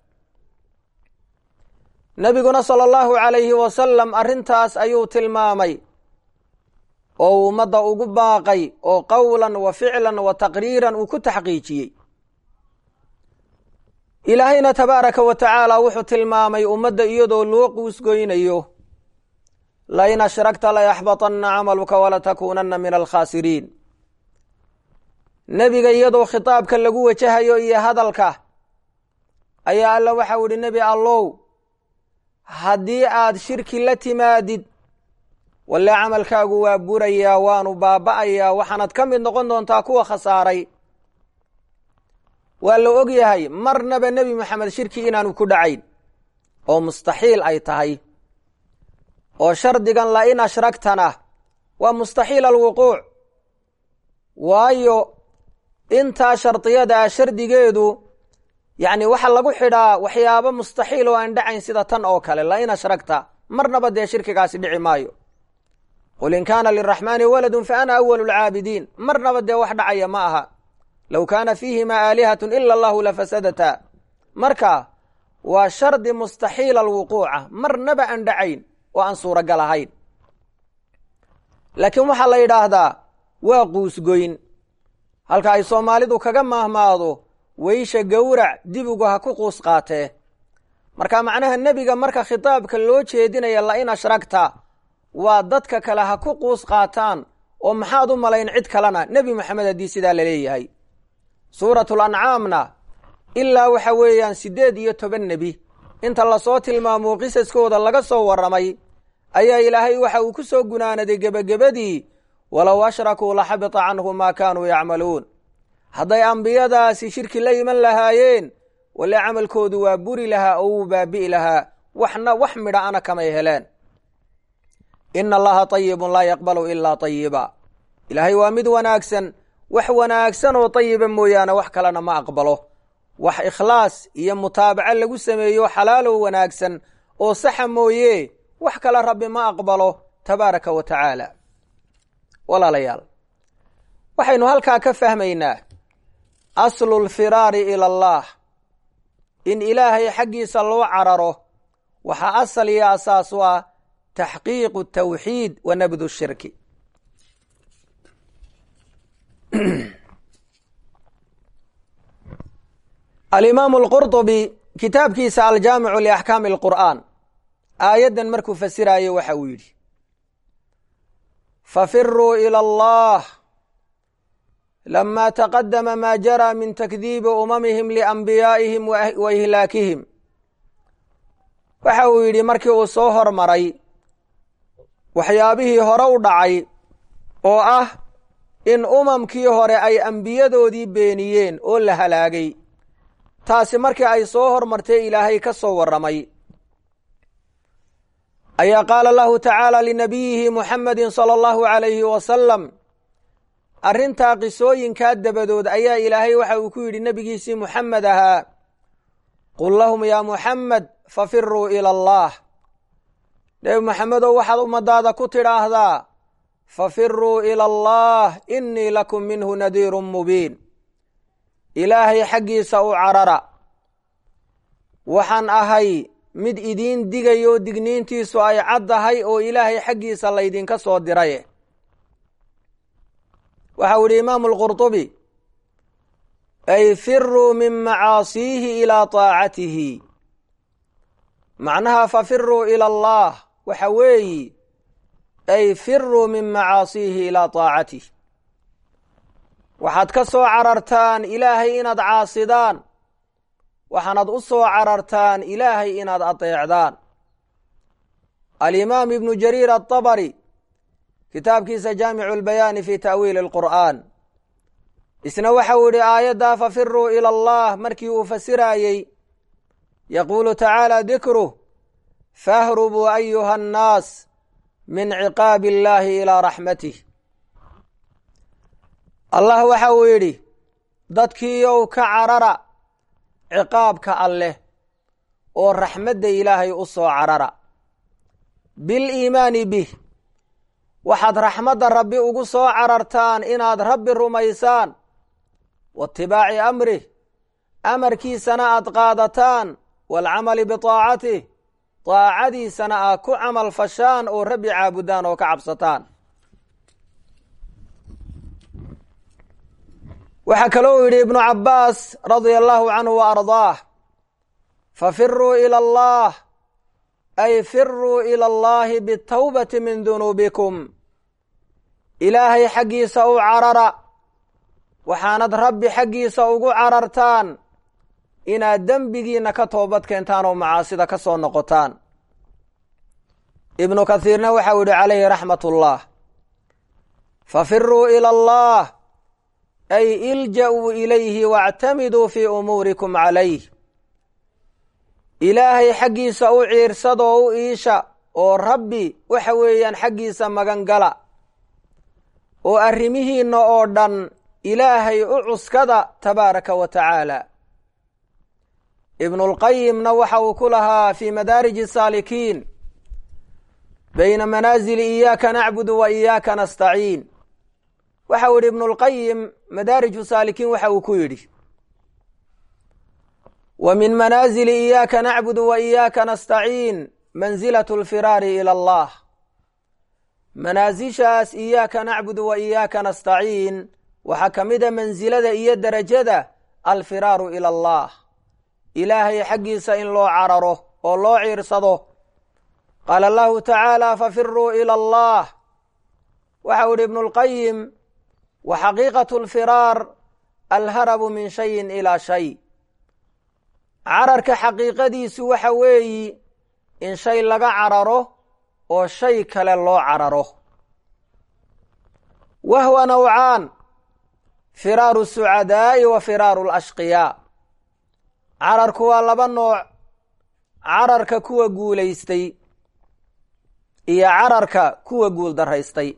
nebiguna sala allahu calayhi wasalam arrintaas ayuu tilmaamay oo uu ummadda ugu baaqay oo qowlan wa ficlan wa taqriiran uu ku taxqiijiyey ilaahayna tabaaraka wa tacaala wuxuu tilmaamay ummadda iyadoo loo quusgoynayo lain ashragta layaxbaطana camaluka walatakuunana min alkhaasiriin nebiga iyadoo khitaabka lagu wajahayo iyo hadalka ayaa alla waxau idhi nebi allow haddii aad shirki la timaadid walle camalkaagu waa burayaa waanu baaba'ayaa waxaanad ka mid noqon doontaa kuwa khasaaray waa la og yahay marnaba nebi moxamed shirki inaanu ku dhacayn oo mustaxiil ay tahay oo shardigan la in ashragtana waa mustaxiil alwuquuc waayo intaa shardiyada ah shardigeedu yacni waxaa lagu xidhaa waxyaabo mustaxiil oo aan dhacayn sida tan oo kale la in ashragta marnaba dee shirkigaasi dhici maayo qul in kaana liraxmaani waladun fa ana awalu lcaabidiin marnaba dee wax dhacaya ma aha low kaana fiihimaa aalihatun ila allahu lafasadata marka waa shardi mustaxiil alwuquuca marnaba aan dhacayn oo aan suuragal ahayn laakiin waxaa la yidhaahdaa waa quusgoyn halka ay soomaalidu kaga maahmaado weysha gowrac dibigu ha ku quus qaatee marka macnaha nebiga marka khitaabka loo jeedinaya la in ashragta waa dadka kale ha ku quus qaataan oo maxaad u malayn cid kalena nebi moxamed haddii sidaa la leeyahay suuratul ancaamna ilaa waxa weeyaan siddeed iyo toban nebi inta lasoo tilmaamo qisaskooda laga soo warramay ayaa ilaahay waxa uu ku soo gunaanaday gebagabadii walow ashrakuu la xabita canhum maa kaanuu yacmaluun hadday ambiyadaasi shirki la iman lahaayeen wale camalkoodu waa buri lahaa oo wuu baabi'i lahaa waxna wax midha ana kamay heleen ina allaha tayibun laa yaqbalu ilaa tayiba ilaahay waa mid wanaagsan wax wanaagsan oo tayiba mooyaane wax kalena ma aqbalo wax ikhlaas iyo mutaabaco lagu sameeyo xalaalow wanaagsan oo saxa mooye wax kale rabbi ma aqbalo tabaaraka wa tacaala walaalayaal waxaynu halkaa ka fahmaynaa aslu lfiraari ila allah in ilaahay xaggiisa loo cararo waxaa asal iyo asaas u ah taxqiiqu tawxiid wa nabdu shirki alimaamu alqurطubi kitaabkiisa aljaamicu liaxkaami alqur'aan aayaddan markuu fasiraayo waxa uu yidhi fafiruu ila allah lama taqadama ma jaraa min takdiibi umamihim lianbiyaa'ihim wa ihlaakihim waxa uu yidhi markii uu soo hormaray waxyaabihii hore u dhacay oo ah in umamkii hore ay ambiyadoodii beeniyeen oo la halaagay taasi markii ay soo hormartay ilaahay ka soo warramay ayaa qaala lahu tacaala linabiyihi muxamedi sala allahu calayhi wasalam arrintaa qisooyinkaa dabadood ayaa ilaahay waxa uu ku yidhi nebigiisii muxamed ahaa qul lahum yaa muxamed fafiruu ila allah nebi moxamedow waxaad ummadaada ku tidhaahdaa fafiruu ila allah innii lakum minhu nadiirun mubiin ilaahay xaggiisa u carara waxaan ahay mid idiin digayo digniintiisu ay caddahay oo ilaahay xaggiisa laydinka soo diraye waxau idhi imaamu alqurطubi ay firuu min macaasiihi ilaa taacatihi macnaha fafiruu ila allah waxa weeyi ay firuu min macaasiihi ilaa taacatih waxaad ka soo carartaan ilaahay inaad caasidaan waxaanad u soo carartaan ilaahay inaad adeecdaan alimaam ibnu jariir aلطabari kitaabkiisa jaamicu اlbayaani fi ta'wiili اlqur'aan isna waxau yihi aayaddaa fafiruu ila allah markii uu fasiraayey yaquulu tacaala dikruh fahrubuu ayuha annaas min ciqaabi اllahi ilaa raxmatih allah waxa uu yidhi dadkiiow ka carara ciqaabka alleh oo raxmadda ilaahay u soo carara biliimaani bih waxaad raxmadda rabbi ugu soo carartaan inaad rabbi rumaysaan waitibaaci amrih amarkiisana aad qaadataan waalcamali bitaacatih daacadiisana aad ku camal fashaan oo rabbi caabudaan oo ka cabsataan waxaa kaloo yidhi ibnu cabbaas radia allahu canhu wa ardaah fafiruu ila allah ay firuu ila allahi bitawbati min dunuubikum ilaahay xaggiisa u carara waxaanad rabbi xaggiisa ugu carartaan inaad dembigiina ka toobad keentaan oo macaasida ka soo noqotaan ibnu kathiirna waxau yihi calayhi raxmat ullah fafiruu ila allah ay ilja'uu ilayhi waactamiduu fii umuurikum calayh ilaahay xaggiisa u ciirsadoo u iisha oo rabbi waxa weeyaan xaggiisa magan gala oo arrimihiinna oo dhan ilaahay u cuskada tabaaraka wa tacaala ibnulqayimna waxa uu ku lahaa fii madaariji saalikiin bayna manaasili iyaaka nacbudu wa iyaaka nastaciin waxa uu yidhi ibnulqayim madaariju saalikiin waxa uu ku yidhi wa min manaasili iyaaka nacbudu wa iyaaka nastaciin mansilatu alfiraari ila allah manaasishaas iyaaka nacbudu wa iyaaka nastaciin waxaa ka mid a mansilada iyo derajada alfiraaru ila allah ilaahay xaggiisa in loo cararo oo loo ciirsado qaala allahu tacaala fafiruu ila allah waxa u ihi ibnu lqayim wa xaqiiqatu alfiraar alharabu min shayin ilaa shay cararka xaqiiqadiisu waxa weeyi in shay laga cararo oo shay kale loo cararo wahwa nawcaan firaaru sucadaa'i wa firaaru alashqiyaa cararku waa laba nooc cararka kuwa guulaystay iyo cararka kuwa guul daraystay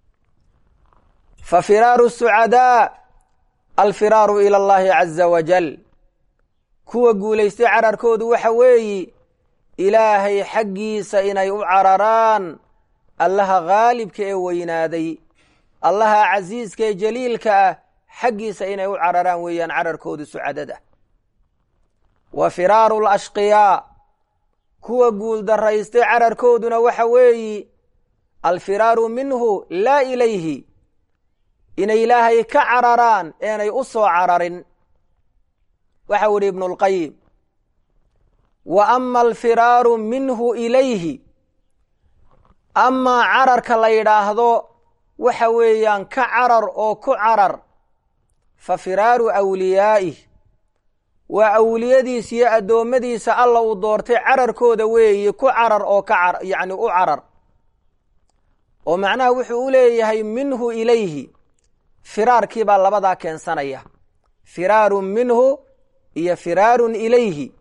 fa firaaru sucadaa alfiraaru ila allahi caza wajal kuwa guulaystay cararkoodu waxa weeyi ilaahay xaggiisa inay u cararaan allaha khaalibka ee weynaaday allaha casiiska ee jaliilka ah xaggiisa inay u cararaan weeyaan cararkoodu sucadada wa firaaru alashqiyaa kuwa guul daraystay cararkooduna waxa weeyi alfiraaru minhu laa ilayhi inay ilaahay ka cararaan eenay u soo cararin waxa u ihi ibnu lqayim wa ama alfiraaru minhu ilayhi amaa cararka la yidhaahdo waxa weeyaan ka carar oo ku carar fa firaaru awliyaa'ih waa awliyadiisa iyo addoommadiisa alla uu doortay cararkooda weeye ku carar oo ka yacni u carar oo macnaha wuxuu u leeyahay minhu ilayhi firaarkii baa labadaa keensanaya firaarun minhu iyo firaarun ilayhi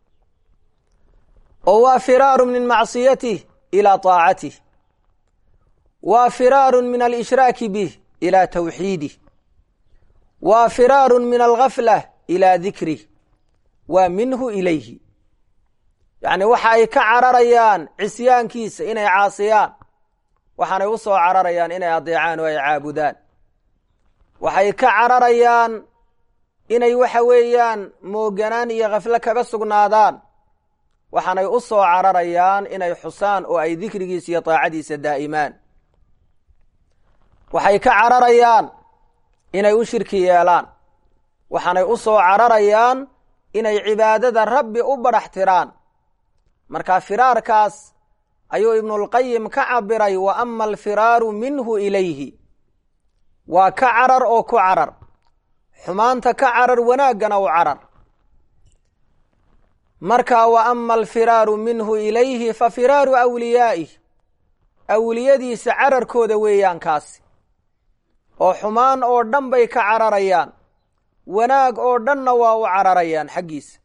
oo waa firaaru min macsiyatih ilaa taacatih waa firaarun min alishraaki bih ilaa tawxiidih waa firaarun min algaflah ilaa dikrih waa minhu ilayhi yacni waxa ay ka cararayaan cisyaankiisa inay caasiyaan waxaanay u soo cararayaan inay adeecaan oo ay caabudaan waxay ka cararayaan inay waxa weeyaan mooganaan iyo khaflo kaga sugnaadaan waxaanay u soo cararayaan inay xusaan oo ay dikrigiisa iyo daacadiisa daa'imaan waxay ka cararayaan inay u shirki yeelaan waxaanay u soo cararayaan inay cibaadada rabbi u badhax tiraan marka firaarkaas ayuu ibnulqayim ka cabiray wa ama alfiraaru minhu ilayhi waa ka carar oo ku carar xumaanta ka carar wanaaggana u carar marka wa ama alfiraaru minhu ilayhi fa firaaru awliyaa'ih awliyadiisa cararkooda weeyaan kaasi oo xumaan oo dhan bay ka cararayaan wanaag oo dhanna waa u cararayaan xaggiisa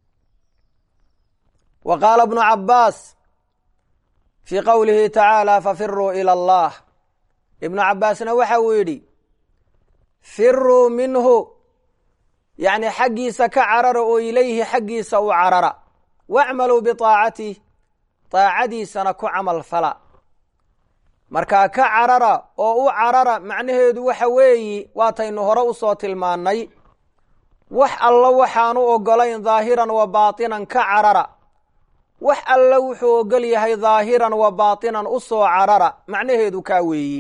wa qaala bnu cabbaas fii qowlihi tacaala fafiruu ila allah ibnu cabbaasna waxa uu yidhi firuu minhu yacni xaggiisa ka carara oo ilayhi xaggiisa u carara wacmaluu biaacatih daacadiisana ku camal fala markaa ka carara oo u carara macnaheedu waxa weeyi waataynu hore u soo tilmaannay wax alla waxaanu ogolayn daahiran wa baatinan ka carara wax alla wuxuu ogol yahay daahiran wa baatinan u soo carara macnaheedu kaa weeyi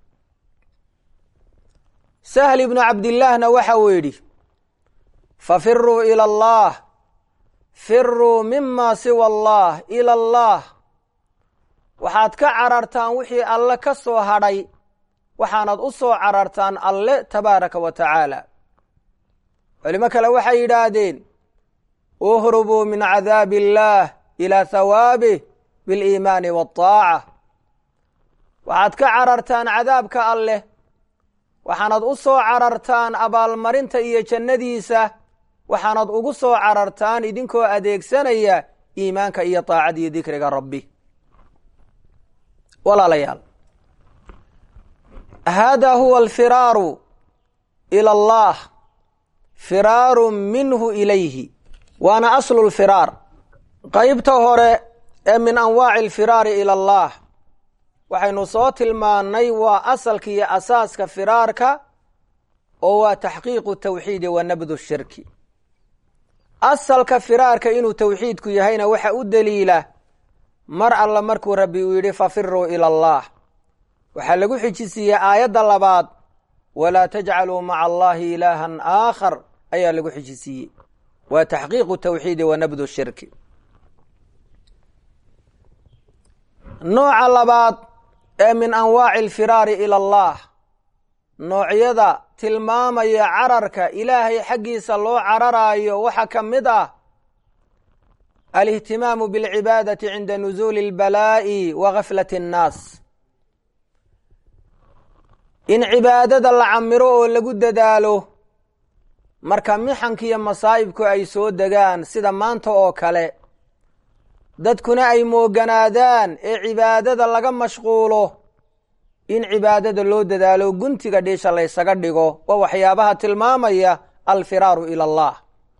sahl ibnu cabdillaahna waxa uu yidhi fafiruu ila allah firuu mima siwa allah ila allah waxaad ka carartaan wixii alle ka soo hadhay waxaanad u soo carartaan alle tabaaraka wa tacaala culimo kale waxay yidhaahdeen uhrubuu min cadaabi illaah ilaa hawaabih biliimaani waataaca waxaad ka carartaan cadaabka alleh waxaanad u soo carartaan abaalmarinta iyo jannadiisa waxaanad ugu soo carartaan idinkoo adeegsanaya iimaanka iyo taacada iyo dikriga rabbi walaalayaal hada huwa alfiraaru ila allah firaaru minhu ilayhi waana aslu lfiraar qeybta hore ee min anwaaci alfiraari ila allah waxaynu soo tilmaannay waa asalka iyo asaaska firaarka oo waa taxqiiqu tawxiidi wa nabdu shirki asalka firaarka inuu tawxiidku yahayna waxa u daliila mar alla markuu rabbi uu yidhi fafiruu ila allah waxaa lagu xijisiiyey aayadda labaad walaa tajcaluu maca allahi ilaahan aakhar ayaa lagu xijisiiyey waa taxqiiqu tawxiidi wa nabdu shirki nooca labaad ee min anwaaci alfiraari ila allah noocyada tilmaamaya cararka ilaahay xaggiisa loo cararaayo waxaa ka mid ah alihtimaamu bilcibaadati cinda nusuuli albalaa'i wa gaflati annaas in cibaadada la camiro oo lagu dadaalo marka mixankiiyo masaa'ibku ay soo degaan sida maanta oo kale dadkuna ay mooganaadaan ee cibaadada laga mashquulo in cibaadada loo dadaalo guntiga dhiisha laysaga dhigo waa waxyaabaha tilmaamaya alfiraaru ila allah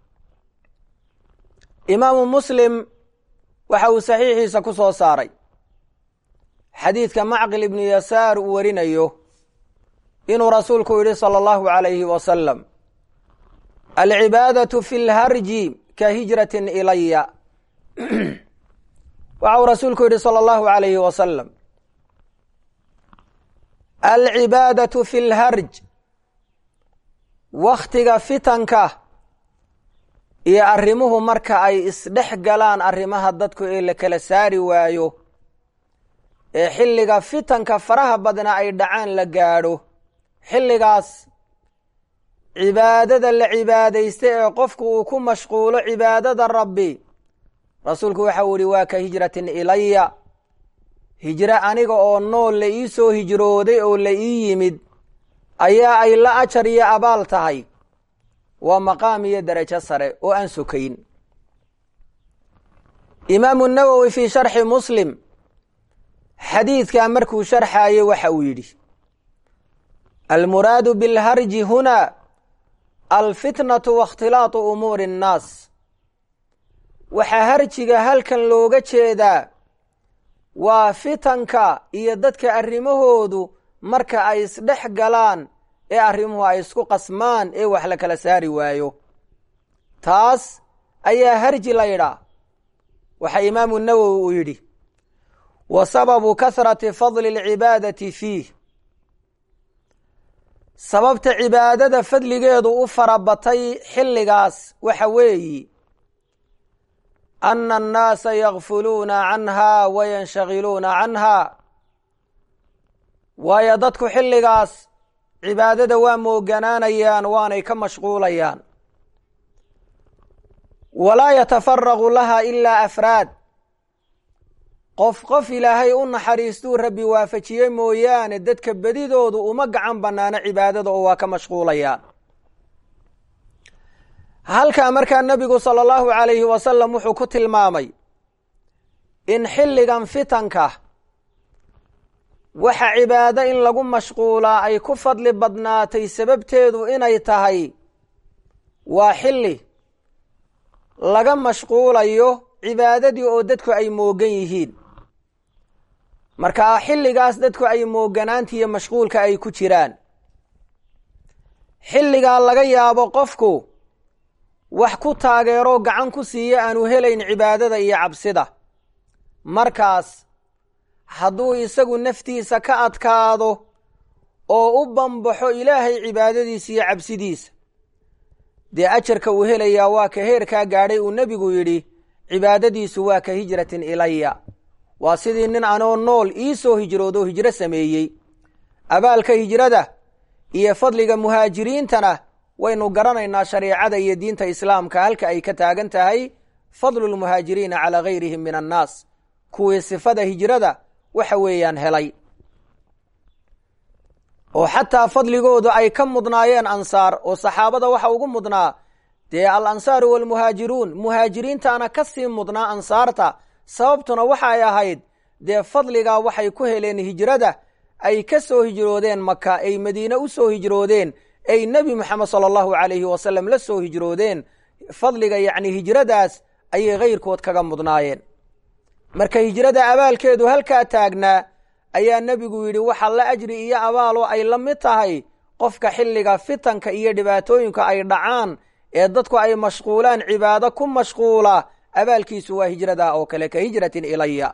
imaamu muslim waxa uu saxiixiisa ku soo saaray xadiidka macqil ibnu yasaar uu warinayo inuu rasuulku yidhi sala allahu calayhi wasalam alcibaadatu fi lharji ka hijratin ilaya waxa uu rasuulku yidhi sala allahu calayhi wasalam alcibaadatu fi lharj wakhtiga fitanka iyo arrimuhu marka ay isdhex galaan arrimaha dadku ee la kala saari waayo ee xilliga fitanka faraha badna ay dhacaan la gaadho xilligaas cibaadada la cibaadaysta ee qofku uu ku mashquulo cibaadada rabbi rasuulku waxa uu yihi waa ka hijratin ilaya hijro aniga oo nool la ii soo hijrooday oo la ii yimid ayaa ay la ajar iyo abaal tahay waa maqaam iyo derajo sare oo aan sokayn imaamu nawowi fii sharxi muslim xadiidkaa markuu sharxaayey waxa uu yidhi almuraadu bilharji huna alfitnatu waاkhtilaatu umuuri اnnaas waxaa harjiga halkan looga jeedaa waa fitanka iyo dadka arrimahoodu marka ay isdhex galaan ee arrimuhu ay isku qasmaan ee wax la kala saari waayo taas ayaa harji la yidhaa waxaa imaamu nawowi uu yidhi wa sababu kasrati fadli alcibaadati fiih sababta cibaadada fadligeedu u farabatay xilligaas waxa weeyi ana annaasa yakfuluuna canha wa yanshagiluuna canha waayo dadku xilligaas cibaadada waa mooganaanayaan waanay ka mashquulayaan walaa yatafaraqu laha ilaa afraad qof qof ilaahay u naxariistuu rabbi waafajiyey mooyaane dadka bedidoodu uma gacan bannaano cibaadada oo waa ka mashquulayaan halkaa markaa nebigu sala allahu calayhi wasalam wuxuu ku tilmaamay in xilligan fitanka waxa cibaado in lagu mashquulaa ay ku fadli badnaatay sababteedu inay tahay waa xilli laga mashquulayo cibaadadii oo dadku ay moogan yihiin markaa xilligaas dadku ay mooganaanta iyo mashquulka ay ku jiraan xilligaa laga yaabo qofku wax ku taageeroo gacan ku siiya aanu helayn cibaadada iyo cabsida markaas hadduu isagu naftiisa ka adkaado oo u bambaxo ilaahay cibaadadiisa iyo cabsidiisa dee ajarka uu helayaa waa ka heerkaa gaadhay uu nebigu yidhi cibaadadiisu waa ka hijratin ilaya waa sidii nin anoo nool ii soo hijroodoo hijro sameeyey abaalka hijrada iyo fadliga muhaajiriintana waynu garanaynaa shareecada iyo diinta islaamka halka ay ka taagan tahay fadlu lmuhaajiriina calaa gayrihim min annaas kuwii sifada hijrada waxa weeyaan helay oo xataa fadligoodu ay ka mudnaayeen ansaar oo saxaabada waxa ugu mudnaa dee al ansaaru waalmuhaajiruun muhaajiriintaana ka sii mudnaa ansaarta sababtuna waxay ahayd dee fadligaa waxay ku heleen hijrada ay ka soo hijroodeen maka ay madiine u soo hijroodeen ay nebi moxamed sala allahu calayhi wasalam la soo hijroodeen fadliga yacni hijradaas ayay kayrkood kaga mudnaayeen marka hijrada abaalkeedu halkaa taagnaa ayaa nebigu yidhi waxa la ajri iyo abaaloo ay la mid tahay qofka xilliga fitanka iyo dhibaatooyinka ay dhacaan ee dadku ay mashquulaan cibaado ku mashquula abaalkiisu waa hijrada oo kale ka hijratin ilaya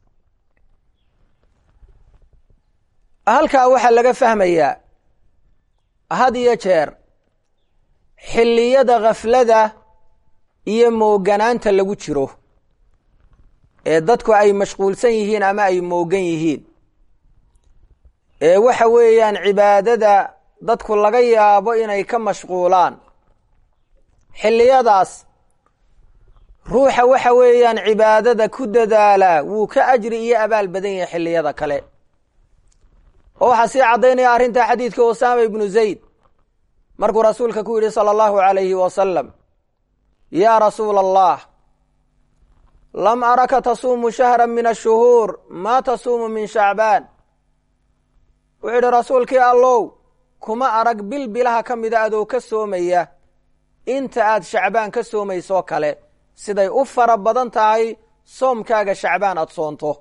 halkaa waxaa laga fahmayaa had iyo jeer xilliyada khaflada iyo mooganaanta lagu jiro ee dadku ay mashquulsan yihiin ama ay moogan yihiin ee waxa weeyaan cibaadada dadku laga yaabo inay ka mashquulaan xilliyadaas ruuxa waxa weeyaan cibaadada ku dadaala wuu ka ajri iyo abaal badan yahay xilliyada kale oo waxaa sii caddaynaya arrinta xadiidka usaama ibnu zayd markuu rasuulka ku yidhi sala allahu calayhi wasalam yaa rasuula allah lam araka tasuumu shahra min ashuhuur maa tasuumu min shacbaan wuxuu yidhi rasuulkii allow kuma arag bil bilaha ka mida adoo ka soomaya inta aad shacbaan ka soomaysoo kale siday u fara badan tahay soomkaaga shacbaan aada soonto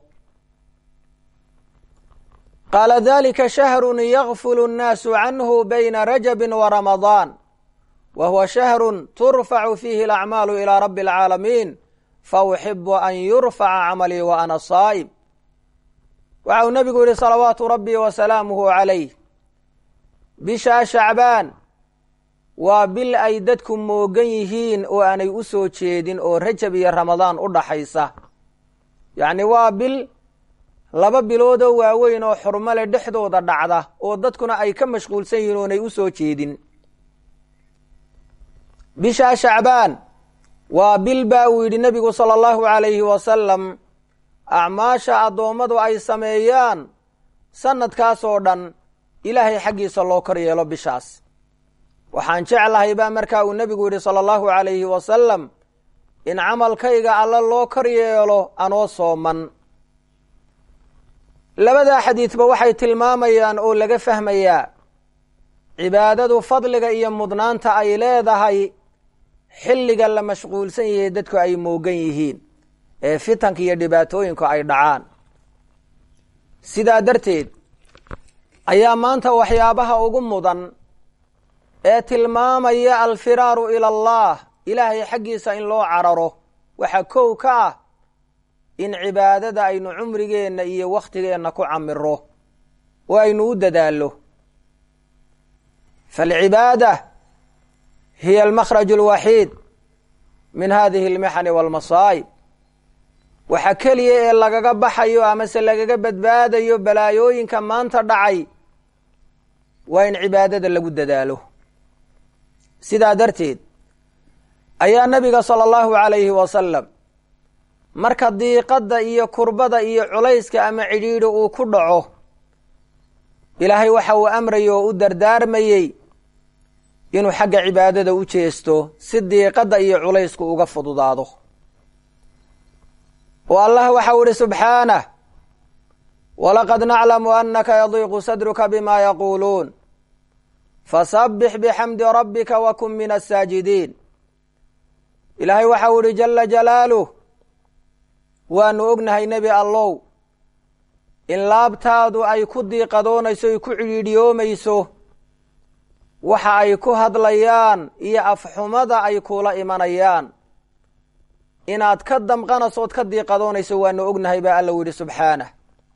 qaala dalika shahrun yakfulu annaasu canhu bayna rajabin wa ramadaan wa huwa shahrun turfacu fiihi alacmaalu ilaa rabbi alcaalamiin fa uxibu an yurfaca camalii wa ana saa'im waxa uu nebigu yihi salawaatu rabbii wa salaamuhu calayh bishaa shacbaan waa bil ay dadku moogan yihiin oo aanay u soo jeedin oo rajab iyo ramadaan u dhaxaysa yacni waa bil laba biloodoo waaweyn oo xurmale dhexdooda dhacda oo dadkuna ay ka mashquulsan yihiin oonay u soo jeedin bishaa shacbaan waa bil baa uu yidhi nebigu sala allahu calayhi wasalam acmaasha addoommadu ay sameeyaan sanadkaasoo dhan ilaahay xaggiisa loo kor yeelo bishaas waxaan jeclahay baa markaa uu nebigu yidhi sala allahu calayhi wasalam in camalkayga alle loo kor yeelo anoo sooman labadaa xadiidba waxay tilmaamayaan oo laga fahmayaa cibaadadu fadliga iyo mudnaanta ay leedahay xilliga la mashquulsan yahay dadku ay moogan yihiin ee fitanka iyo dhibaatooyinku ay dhacaan sidaa darteed ayaa maanta waxyaabaha ugu mudan ee tilmaamaya alfiraaru ila allah ilaahay xaggiisa in loo cararo waxaa kow ka ah in cibaadada aynu cumrigeenna iyo wakhtigeenna ku camiro oo aynu u dadaallo faalcibaada hiya almakhraj alwaxiid min hadihi almixani walmasaa'ib waxa keliya ee lagaga baxayo amase lagaga badbaadayo balaayooyinka maanta dhacay waa in cibaadada lagu dadaalo sidaa darteed ayaa nabiga sala allahu calayhi wasalam marka diiqadda iyo kurbada iyo culayska ama cidhiidhi uu ku dhaco ilaahay waxa uu amrayay oo u dardaarmayey inuu xagga cibaadada u jeesto si diiqadda iyo culaysku uga fududaado oo allah waxa uu ihi subxaanah walaqad naclamu anaka yadiiqu sadruka bima yaquuluun fasabbix bixamdi rabbika wa kun min asaajidiin ilaahay waxa uu ihi jala jalaaluh waanu ognahay nebi allow in laabtaadu ay ku diiqadoonayso ay ku cidhiidhiyoomayso waxa ay ku hadlayaan iyo afxumada ay kula imanayaan inaad ka damqanayso ood ka diiqadoonayso waanu ognahay baa alla u yidhi subxaanah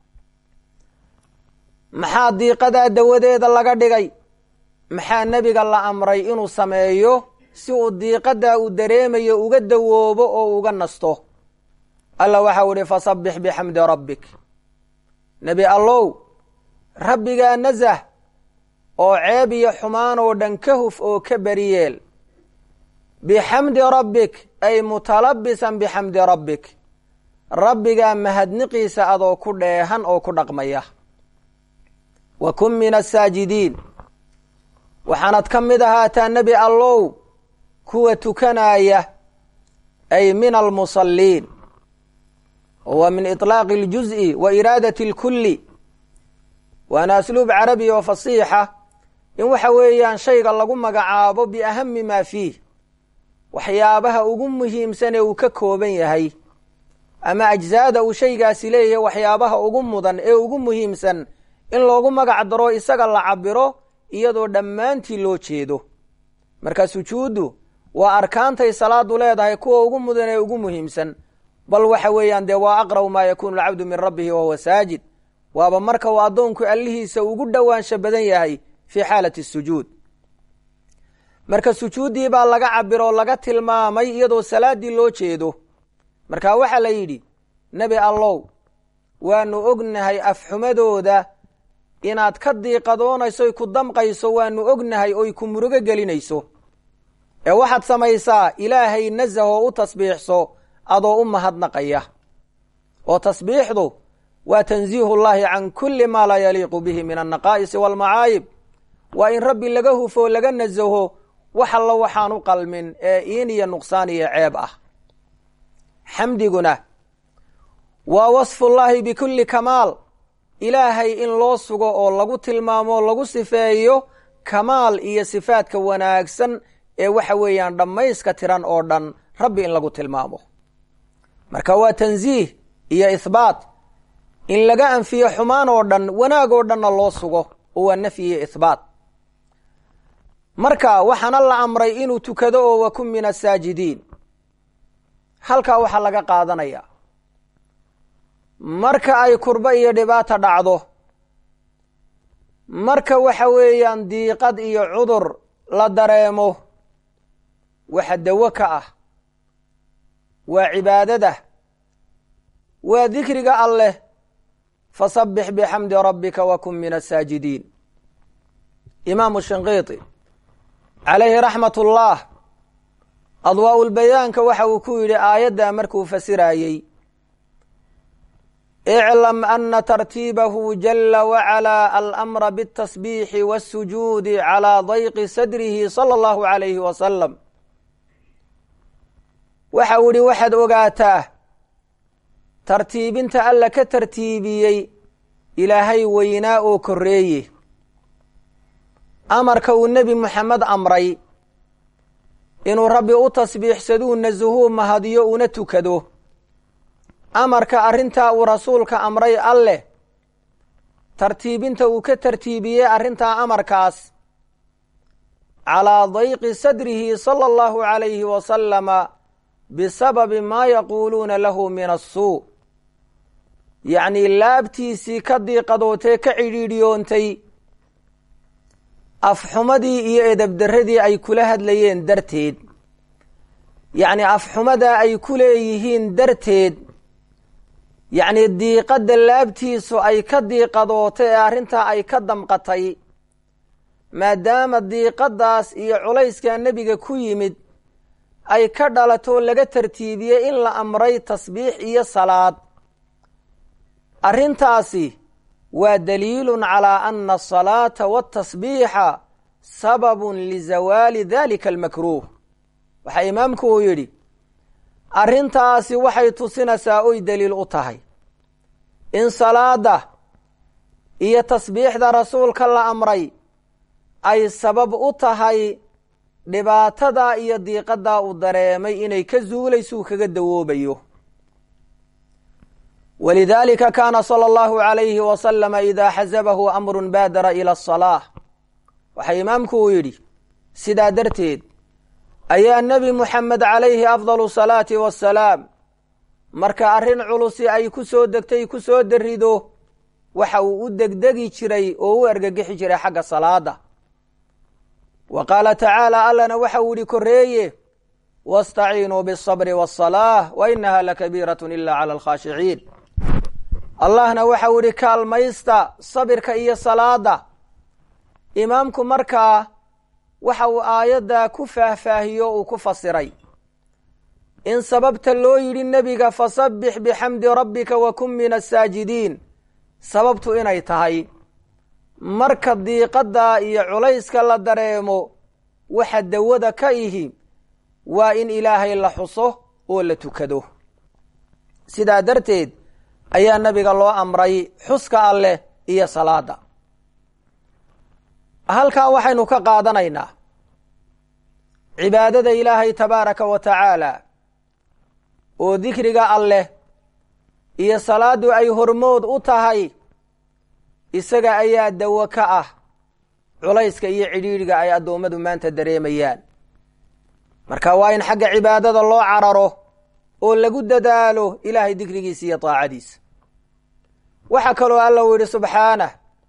maxaa diiqadaa dawadeeda laga dhigay maxaa nebiga la amray inuu sameeyo si uu diiqadaa uu dareemayo uga dawoobo oo uga nasto alla waxau idhi fasabbix bixamdi rabbik nebi allow rabbigaa nasah oo ceeb iyo xumaan oo dhan ka huf oo ka beriyeel bixamdi rabbik ay mutalabisan bixamdi rabbik rabbigaa mahadniqiisa adoo ku dheehan oo ku dhaqmaya wa kun min asaajidiin waxaanad ka mid ahaataa nebi allow kuwa tukanaya ay min almusalliin wa min iطlaaqi اljuz'i wa iraadati اlkulli waana asluub carabi oo fasiixa in waxa weeyaan shayga lagu magacaabo biahami maa fiih waxyaabaha ugu muhiimsan ee uu ka kooban yahay ama ajzaada uu shaygaasi leeyahay waxyaabaha ugu mudan ee ugu muhiimsan in loogu magac daro isaga la cabiro iyadoo dhammaantii loo jeedo marka sujuuddu waa arkaantay salaadu leedahay kuwa ugu mudan ee ugu muhiimsan bal waxa weeyaan dee waa aqrab maa yakuunu alcabdu min rabbihi wahuwa saajid waaba marka uu addoonku allihiisa ugu dhowaansha badan yahay fii xaalati sujuud marka sujuuddii baa laga cabiro oo laga tilmaamay iyadoo salaaddii loo jeedo marka waxaa la yidhi nebi allow waanu ognahay afxumadooda inaad ka diiqadoonayso oy ku damqayso waanu ognahay oy ku murugo gelinayso ee waxaad samaysaa ilaahay nasahoo u tasbiixso adoo u mahadnaqaya oo tasbiixdu waa tansiihu llahi can kulli maa laa yaliiqu bihi min annaqaa'isi waalmacaayib waa in rabbi laga hufo laga nasaho wax allo waxaan u qalmin ee iin iyo nuqsaan iyo ceeb ah xamdiguna waa wasfullaahi bikulli kamaal ilaahay in loo sugo oo lagu tilmaamo lagu sifeeyo kamaal iyo sifaadka wanaagsan ee waxa weeyaan dhammayska tiran oo dhan rabbi in lagu tilmaamo marka waa tansiih iyo ihbaat in laga anfiyo xumaan oo dhan wanaag oo dhanna loo sugo oo waa nafyi iyo ihbaat marka waxaana la amray inuu tukado oo wakun min asaajidiin halkaa waxaa laga qaadanaya marka ay kurbo iyo dhibaata dhacdo marka waxa weeyaan diiqad iyo cudur la dareemo waxa dawo ka ah waa cibaadada waa dikriga alleh fasabbix bixamdi rabbika wakun min asaajidiin imaamu shinqiiti calayhi raxmat ullah adwaa-ulbayaanka waxa uu ku yidhi aayaddaa markuu fasiraayey iclam ana tartiibahu jala wacalaa alamra biاtasbiixi waاsujuudi calaa dayqi sadrihi sala allahu alayhi wasalam waxa uu yihi waxaad ogaataa tartiibinta alla ka tartiibiyey ilaahay weynaa oo korreeye amarka uu nebi moxamed amray inuu rabbi u tasbiixsaduu nasuhuu mahadiyo una tukado amarka arrintaa uu rasuulka amray alleh tartiibinta uu ka tartiibiyey arrintaa amarkaas calaa dayqi sadrihi sala allahu calayhi wasalama bisababi maa yaquuluuna lahu min assuu yacnii laabtiisii ka diiqadootee ka cidhiidhiyoontay afxumadii iyo edabdarradii ay kula hadlayeen darteed yacnii afxumadaa ay ku leeyihiin darteed yacnii diiqadda laabtiisu ay ka diiqadootay ee arrintaa ay ka damqatay maadaama diiqaddaas iyo culayskaa nebiga ku yimid ay ka dhalato laga tartiibiyey in la amray tasbiix iyo salaad arrintaasi waa daliilun calaa ana asalaata waatasbiixa sababun lizawaali dalika almakruuh waxaa imaamku uu yidhi arrintaasi waxay tusinaysaa oy daliil u tahay in salaada iyo tasbiixda rasuulka la amray ay sabab u tahay dhibaatadaa iyo diiqadaa uu dareemay inay ka zuulaysuu kaga dawoobayo walidaalika kaana sala allahu calayhi wasalama idaa xasabahu amrun baadara ila asalaah waxaa imaamku uu yidhi sidaa darteed ayaa nebi moxamed calayhi afdalu salaati wassalaam marka arrin culusi ay ku soo degtay ku soo darido waxa uu u degdegi jiray oo u argagixi jiray xagga salaada wa qaala tacaala allana waxa uu yihi korreeye wastaciinuu biasabri waasalaah wa inaha lakabiiratun ila cala alkhaashiciin allahna waxa uu yihi kaalmaysta sabirka iyo salaada imaamku markaa waxa uu aayaddaa ku faahfaahiyo uu ku fasiray in sababta loo yidhi nebiga fasabbix bixamdi rabbika wa kun min asaajidiin sababtu inay tahay marka diiqadda iyo culayska la dareemo waxa dawada ka ihi waa in ilaahay la xuso oo la tukado sidaa darteed ayaa nebiga loo amray xuska alleh iyo salaada halkaa waxaynu ka qaadanaynaa cibaadada ilaahay tabaaraka wa tacaala oo dikriga alleh iyo salaaddu ay hormood u tahay isaga ayaa dawo ka ah culayska iyo cidhiidhiga ay addoommadu maanta dareemayaan marka waa in xagga cibaadada loo cararo oo lagu dadaalo ilaahay dikrigiisa iyo daacadiisa waxaa kaloo alla uu yidhi subxaanah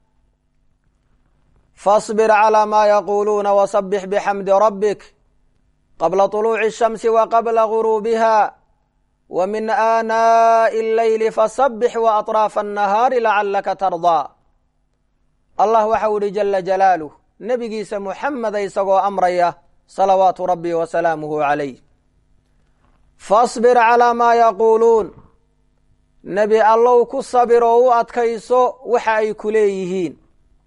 faصbir calىa maa yaquuluuna wasabix bixamdi rabbik qabla طuluuci الshamsi wa qabla guruubiha wa min aanaaءi اleyli fasabix waaطraafa الnahaari lacalaka tardaa allah waxau ihi jala jalaaluh nebigiisa muxameda isagoo amraya salawaatu rabbi wa salaamuhu calayh faصbir calىa maa yaquuluun nebi allow ku sabir oo u adkayso waxa ay ku leeyihiin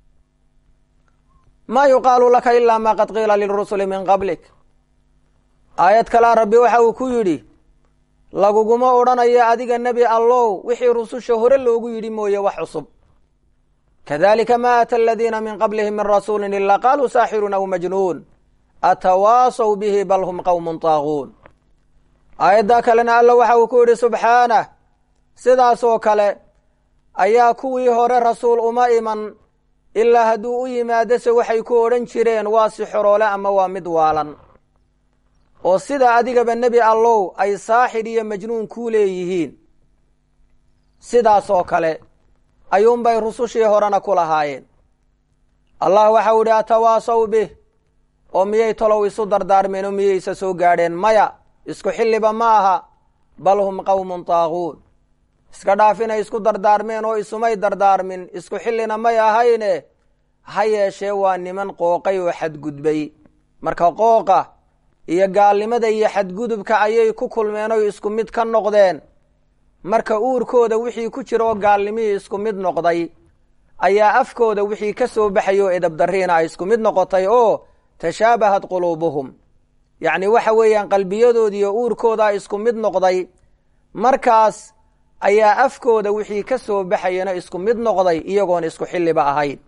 maa yuqaalu laka ilaa maa qad qiila lirusuli min qablik aayad kalea rabbi waxa uu ku yidhi laguguma odhanayo adiga nebi allow wixii rususha hore loogu yidhi mooye wax cusub kadalika ma aata aladiina min qablihim min rasuulin ilaa qaaluu saaxirun aw majnuun atawaasaw bihi bal hum qowmun taaguun aayaddaa kalena alla waxa uu ku yidhi subxaanah sidaasoo kale ayaa kuwii hore rasuul uma iman ilaa hadduu u yimaadose waxay ku odhan jireen waa sixoroole ama waa mid waalan oo sida adigaba nebi allow ay saaxir iyo majnuun kuu leeyihiin sidaasoo kale ayuunbay rusushii horena ku lahaayeen allah waxau idhi atawaasaw bih oo miyay tolow isu dardaarmeen oo miyaysa soo gaadheen maya isku xilliba ma aha bal hum qowmun taaguun iska dhaaf inay isku dardaarmeen oo isumay dardaarmin isku xillina may ahayne ha yeeshee waa niman qooqay oo xadgudbay marka qooqa iyo gaalnimada iyo xadgudubka ayay ku kulmeen oy isku mid ka noqdeen marka uurkooda wixii ku jira oo gaalnimihii isku mid noqday ayaa afkooda wixii ka soo baxay oo edabdariina ay isku mid noqotay oo tashaabahat quluubuhum yacni waxa weeyaan qalbiyadoodiiyo uurkooda isku mid noqday markaas ayaa afkooda wixii ka soo baxayana isku mid noqday iyagoon isku xilliba ahayn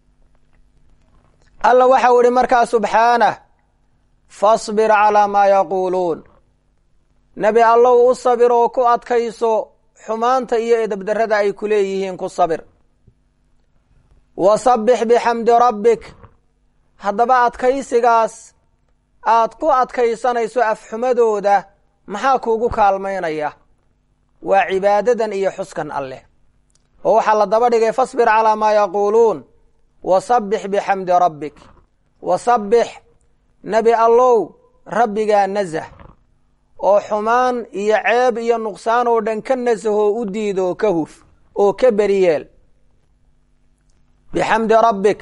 alla waxau idhi markaa subxaanah fasbir calaa maa yaquuluun nebi allow u sabir oo ku adkayso xumaanta iyo edabdarrada ay ku leeyihiin ku sabir wasabbix bixamdi rabbik haddaba adkaysigaas aad ku adkaysanayso afxumadooda maxaa kuugu kaalmaynaya waa cibaadadan iyo xuskan alleh oo waxaa la daba dhigay fasbir calaa maa yaquuluun wasabbix bixamdi rabbik wasabbix nebi allow rabbigaa nasah oo xumaan iyo ceeb iyo nuqsaan oo dhan ka nasahoo u diidoo ka huf oo ka beriyeel bixamdi rabbik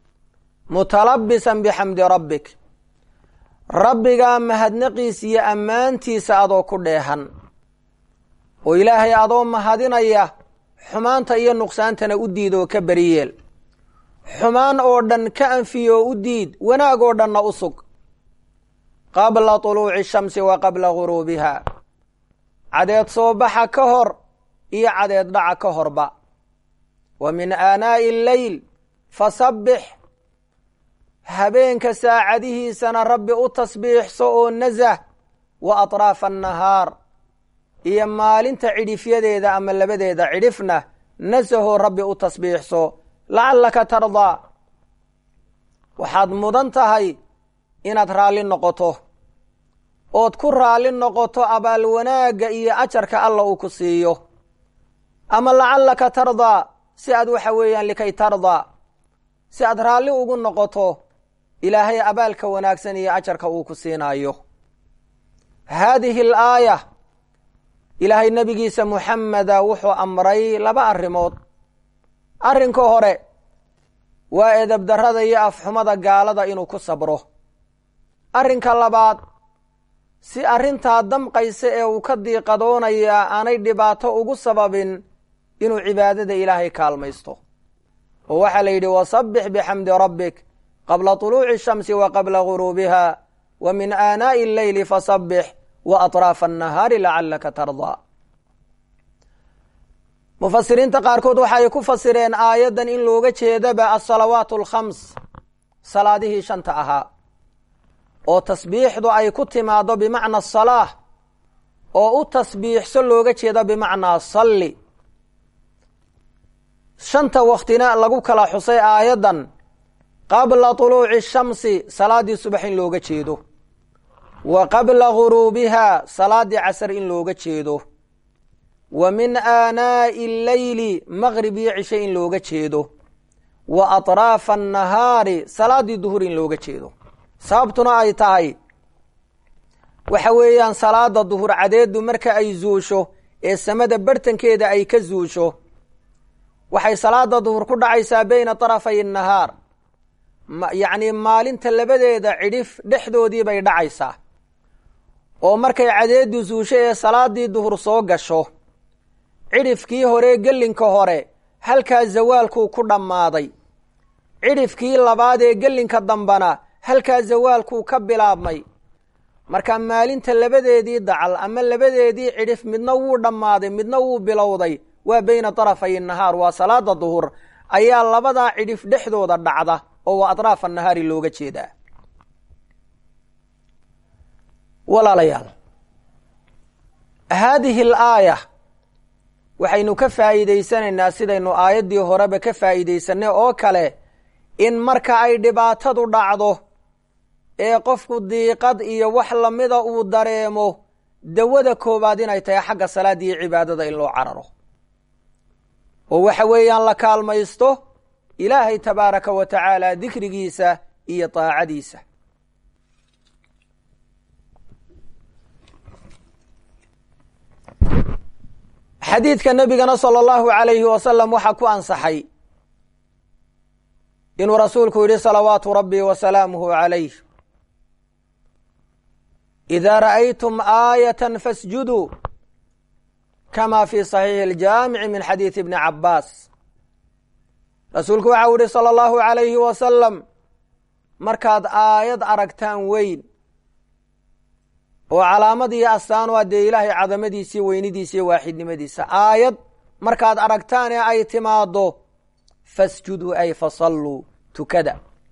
mutalabisan bixamdi rabbik rabbigaa mahadnaqiisa iyo ammaantiisa adoo ku dheehan oo ilaahay adoo mahadinaya xumaanta iyo nuqsaantana u diid oo ka beriyeel xumaan oo dhan ka anfiyo oo u diid wanaag oo dhanna u sug qabla tuluuci shamsi wa qabla guruubiha cadeed soo baxa ka hor iyo cadeed dhaca ka horba wa min aanaa'i alleyl fasabbix habeenka saacadihiisana rabbi u tasbiixso oo nasah wa atraafa annahaar iyo maalinta cidhifyadeeda ama labadeeda cidhifna nasahoo rabbi u tasbiixso lacallaka tardaa waxaad mudan tahay inaad raalli noqoto ood ku raalli noqoto abaal wanaagga iyo ajarka alla uu ku siiyo ama lacallaka tardaa si aad waxa weeyaan likay tardaa si aad raalli ugu noqoto ilaahay abaalka wanaagsan iyo ajarka uu ku siinaayo haadihi alaaya ilaahay nebigiisa muxameda wuxuu amray laba arrimood arrinka hore waa edabdarrada iyo afxumada gaalada inuu ku sabro arrinka labaad si arrintaa damqaysa ee uu ka diiqadoonayaa aanay dhibaato ugu sababin inuu cibaadada ilaahay kaalmaysto oo waxaa la yidhi wasabbix bixamdi rabbik qabla طuluuci الshamsi wa qabla guruubiha wa min aanaaءi اlleyli fasabbix wa aطraafa الnahaari lacalaka tardaa mufasiriinta qaarkood waxa ay ku fasireen aayaddan in looga jeedaba asalawaat alkhams salaadihii shanta ahaa oo tasbiixdu ay ku timaaddo bimacna salaah oo u tasbiixso looga jeedo bimacnaa salli shanta waktina lagu kala xusay aayaddan qabla tuluuci shamsi salaaddii subax in looga jeedo wa qabla guruubiha salaaddii casar in looga jeedo wa min aanaa'i alleyli maqrib iyo cishe in looga jeedo wa atraafa annahaari salaaddii duhur in looga jeedo sababtuna ay tahay waxa weeyaan salaada duhur cadeedu marka ay zuusho ee samada bartankeeda ay ka zuusho waxay salaada duhur ku dhacaysaa beyna tarafay nahaar yacni maalinta labadeeda cidhif dhexdoodii bay dhacaysaa oo markay cadeedu zuusho ee salaadii duhur soo gasho cidhifkii hore gelinka hore halkaa zawaalkuu ku dhammaaday cidhifkii labaad ee gelinka dambana halkaa zawaalkuu ka bilaabmay marka maalinta labadeedii dacal ama labadeedii cidhif midna wuu dhammaaday midna wuu bilowday waa beyna tarafay nahaar waa salaada duhur ayaa labadaa cidhif dhexdooda dhacda oo waa atraafa nahaari looga jeedaa walaalayaal haadihi alaaya waxaynu ka faa'iidaysanaynaa sidaynu aayaddii horeba ka faa'iidaysanay oo kale in marka ay dhibaatadu dhacdo ee qofku diiqad iyo wax lamida uu dareemo dawada koowaad inay tahay xagga salaada iyo cibaadada in loo cararo oo waxa weeyaan la kaalmaysto ilaahay tabaaraka wa tacaala dikrigiisa iyo daacadiisa xadiidka nebigana sala allahu alayhi wasalam waxaa ku ansaxay inuu rasuulku yidhi salawaatu rabbi wa salaamuhu calayh idaa ra'aytum aayatan fasjuduu kama fi saxiixi aljaamici min xadiidi ibni cabbaas rasuulku waxau yihi sala allahu alayhi wasalam markaad aayad aragtaan weyn oo calaamad iyo astaan waa dee ilaahay cadamadiisa iyo weynidiisa iyo waaxidnimadiisa aayad markaad aragtaan ee ay timaaddo fasjuduu ay fasalluu tukada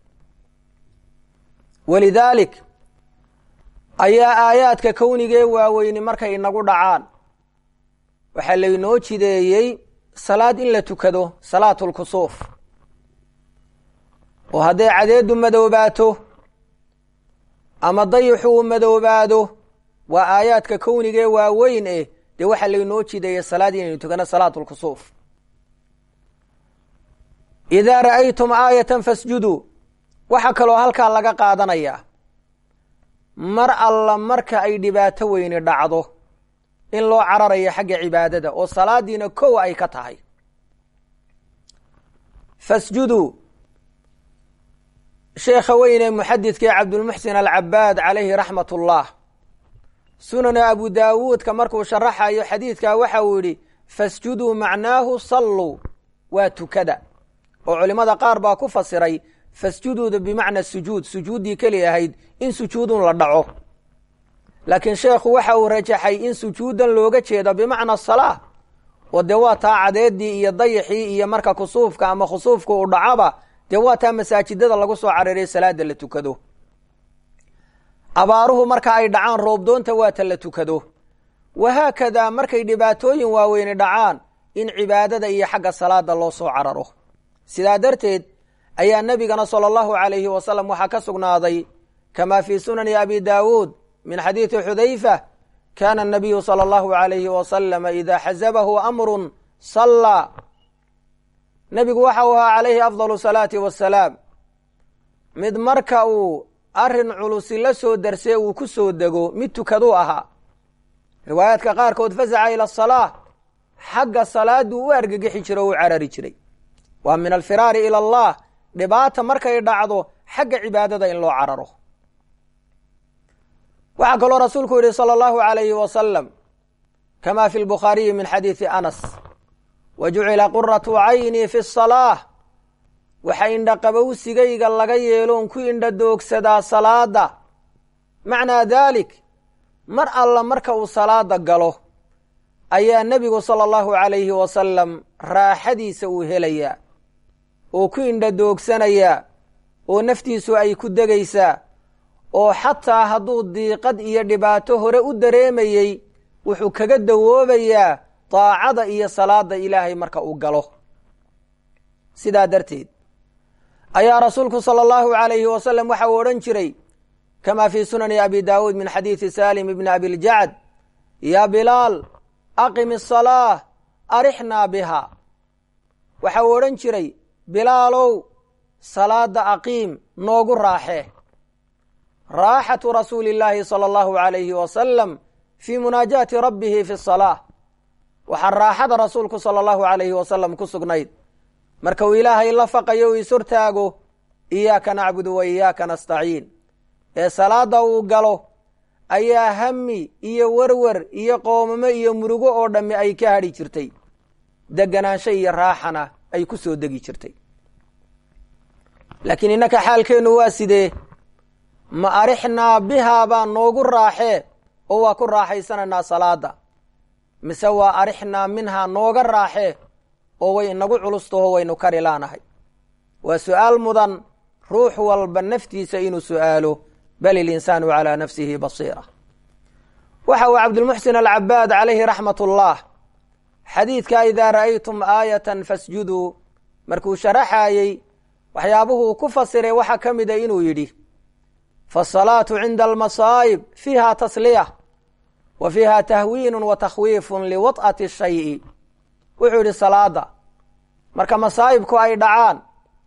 walidaalik ayaa aayaadka kownigee waaweyni markay inagu dhacaan waxaa laynoo jideeyey salaad in la tukado salaatulkusuuf oo hadday cadeedu madoobaato ama dayixu uu madoobaado waa aayaadka kownigee waaweyn eh dee waxaa laynoo jideeyey salaad inaynu tukano salaatulkusuuf idaa ra'aytum aayatan fasjuduu waxaa kaloo halkaa laga qaadanayaa mar alla marka ay dhibaato weyni dhacdo in loo cararayo xagga cibaadada oo salaadiina kow ay ka tahay fasjuduu sheekha weyne muxadidkii cabdulmuxsin alcabaad calayhi raxmat ullah sunana abu daawuudka markuu sharaxayo xadiidkaa waxa uu yidhi fasjuduu macnaahu salluu waa tukada oo culimmada qaar baa ku fasiray fasjuduuda bimacna sujuud sujuuddii keli ahayd in sujuudun la dhaco laakiin sheekhu waxa uu rajaxay in sujuudan looga jeedo bimacna salaa oo dee waa taa cadeedii iyo dayixii iyo marka kusuufka ama khusuufka uu dhacaba dee waa taa masaajidada lagu soo cararay salaada la tukado abaaruhu marka ay dhacaan roobdoonta waata la tukado wahaakadaa markay dhibaatooyin waaweyni dhacaan in cibaadada iyo xagga salaada loo soo cararo sidaa darteed ayaa nebigana sala allahu calayhi wasalam waxaa ka sugnaaday kama fii sunani abi daawuud min xadiidi xudayfa kana anabiyu sala allahu alayhi wasalama idaa xasabahu amrun sallaa nebigu waxa uu ahaa calayhi afdalu salaati wasalaam mid marka uu arrin culusi la soo darsee uu ku soo dego mid tukaduu ahaa riwaayaadka qaarkood fasaca ila asalaa xagga salaaduu u argagixi jiro o u carari jiray waa min alfiraari ila allah dhibaata markay dhacdo xagga cibaadada in loo cararo waxaa kaloo rasuulku yihi salى اllahu alayhi wasalam kama fi lbukhaariyi min xadiidi anas wa jucila quratu caynii fi الsalaaة waxa indhaqabowsigayga laga yeeloon ku indha doogsadaa salaada macnaa dalik mar alla marka uu salaada galo ayaa nebigu salى اllahu alayhi wasalam raaxadiisa uu helayaa oo ku indha doogsanayaa oo naftiisu ay ku degaysaa oo xataa hadduu diiqad iyo dhibaato hore u dareemayey wuxuu kaga dawoobayaa daacada iyo salaada ilaahay marka uu galo sidaa darteed ayaa rasuulku sala allahu alayhi wasalam waxa uu odhan jiray kama fii sunani abi daawuud min xadiidi salim ibni abiljacd yaa bilaal aqim asalaa arixnaa biha waxa uu odhan jiray bilaalow salaada aqiim noogu raaxee raaxatu rasuuli illaahi sala allahu alayhi wasalam fii munaajaati rabbihi fi salaa waxaa raaxada rasuulku sala allahu alayhi wasalam ku sugnayd marka uu ilaahay la faqayo uu ishortaago iyaaka nacbudu wa iyaaka nastaciin ee salaada uu galo ayaa hami iyo werwer iyo qoomamo iyo murugo oo dhammi ay ka hadhi jirtay deganaansho iyo raaxana ay ku soo degi jirtay laakiin innaka xaalkeennu waa sidee ma arixnaa bihaa baa noogu raaxee oo waa ku raaxaysanaynaa salaada mise waa arixnaa minhaa nooga raaxee oo way inagu culustaho waynu kari laanahay waa su-aal mudan ruux walba naftiisa inuu su'aalo bal ilinsaanu calaa nafsihi basiira waxa uu cabdulmuxsin alcabaad calayhi raxmat ullah xadiidka idaa ra'aytum aayatan fasjuduu markuu sharaxaayey waxyaabuhuu ku fasiray waxaa ka mida inuu yidhi faasalaatu cinda almasaa'ib fiiha tasliya wa fiiha tahwiinu wa takhwiifun liwad'ati shayi wuxuu yidhi salaada marka masaa'ibku ay dhacaan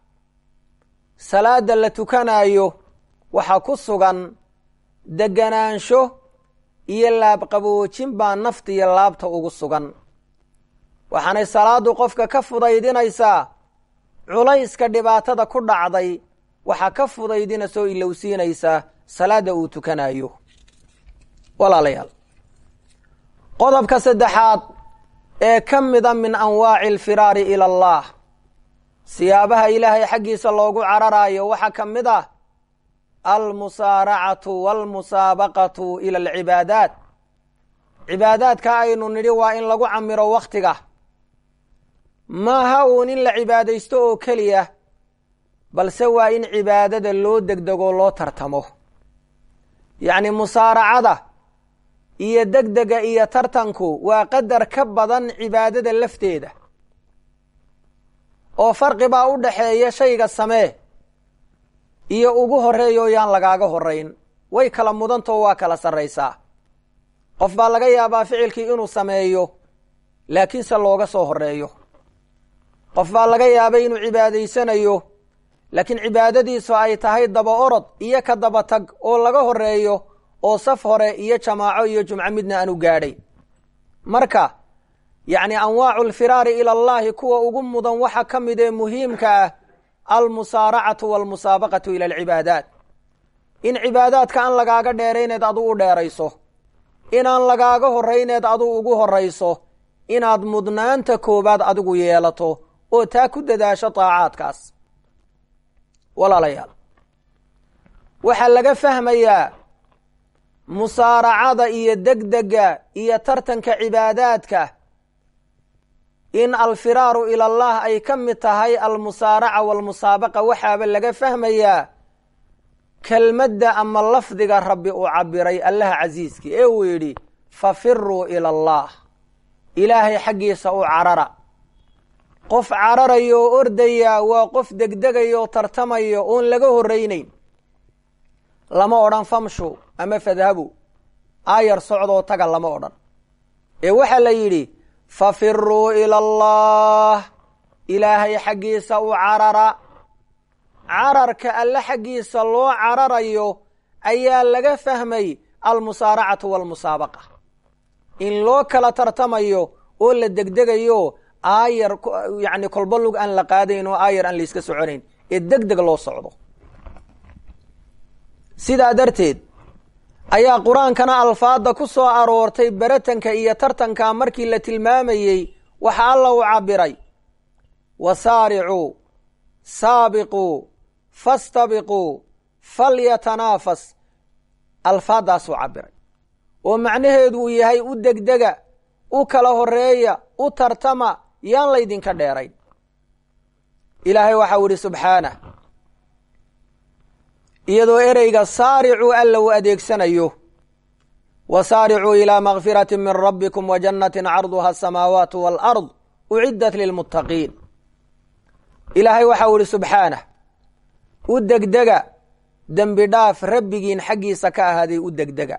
salaada la tukanaayo waxaa ku sugan deganaansho iyo laabqaboojin baa nafta iyo laabta ugu sugan waxaanay salaadu qofka ka fudaydinaysaa culayska dhibaatada ku dhacday waxaa ka fudaydinasoo ilowsiinaysaa salaadda uu tukanayo walaalayaal qodobka saddexaad ee ka mida min anwaaci alfiraari ila allah siyaabaha ilaahay xaggiisa loogu cararaayo waxaa ka mid ah almusaaracatu walmusaabaqatu ila alcibaadaat cibaadaadka aynu nidhi waa in lagu camiro wakhtiga maaha uun in la cibaadaysto oo keliya balse waa in cibaadada loo degdego loo tartamo yacni musaaracada iyo degdega iyo tartanku waa qadar ka badan cibaadada lafteeda oo farqi baa u dhaxeeya shayga samee iyo ugu horreeya oo yaan lagaaga horrayn way kala mudantao waa kala sarraysaa qof baa laga yaabaa ficilkii inuu sameeyo laakiinse looga soo horreeyo qof baa laga yaabay inuu cibaadaysanayo laakiin cibaadadiisu ay tahay daba orod iyo ka daba tag oo laga horreeyo oo saf hore iyo jamaaco iyo jumco midna aanu gaadhay marka yacni anwaacu alfiraari ila allahi kuwa ugu mudan waxa ka mid ee muhiimka ah almusaaracatu walmusaabaqatu ila alcibaadaat in cibaadaadka aan lagaaga dheerayneed adu u dheerayso inaan lagaaga horrayneed adu ugu horrayso inaad mudnaanta koowaad adigu yeelato oo taa ku dadaasho daacaadkaas walaalayaal waxaa laga fahmayaa musaaracada iyo degdega iyo tartanka cibaadaadka in alfiraaru ila allah ay ka mid tahay almusaaraca walmusaabaqa waxaaba laga fahmayaa kelmadda ama lafdiga rabbi uu cabiray allaha casiiski ee uu yidhi fafiruu ila allah ilaahay xaggiisa u carara qof cararayo oo ordaya waa qof degdegayo oo tartamayo oon laga horraynayn lama odhan famshu ama fadhabu aayar socdoo taga lama odhan ee waxaa la yidhi fafiruu ila allah ilaahay xaggiisa u carara cararka alle xaggiisa loo cararayo ayaa laga fahmay almusaaracatu walmusaabaqa in loo kala tartamayo oo la degdegayo aayar yacni kolba lug aan la qaadayn oo aayar aan layska soconayn ee deg deg loo socdo sidaa darteed ayaa qur-aankana alfaadda ku soo aroortay beratanka iyo tartanka markii la tilmaamayey waxa alla u cabiray wasaaricuu saabiquu fastabiquu falyatanaafas alfaaddaasuu cabiray oo macnaheedu uu yahay u degdega u kala horeeya u tartama yaan laydinka dheerayn ilaahay waxau idhi subxaanah iyadoo ereyga saaricuu alla uu adeegsanayo wasaaricuu ilaa makfirati min rabbikum wa jannatin carduha asamaawaatu waalard uciddat lilmuttaqiin ilaahay waxau ihi subxaanah u degdega dembi dhaaf rabbigiin xaggiisa ka ahaaday u degdega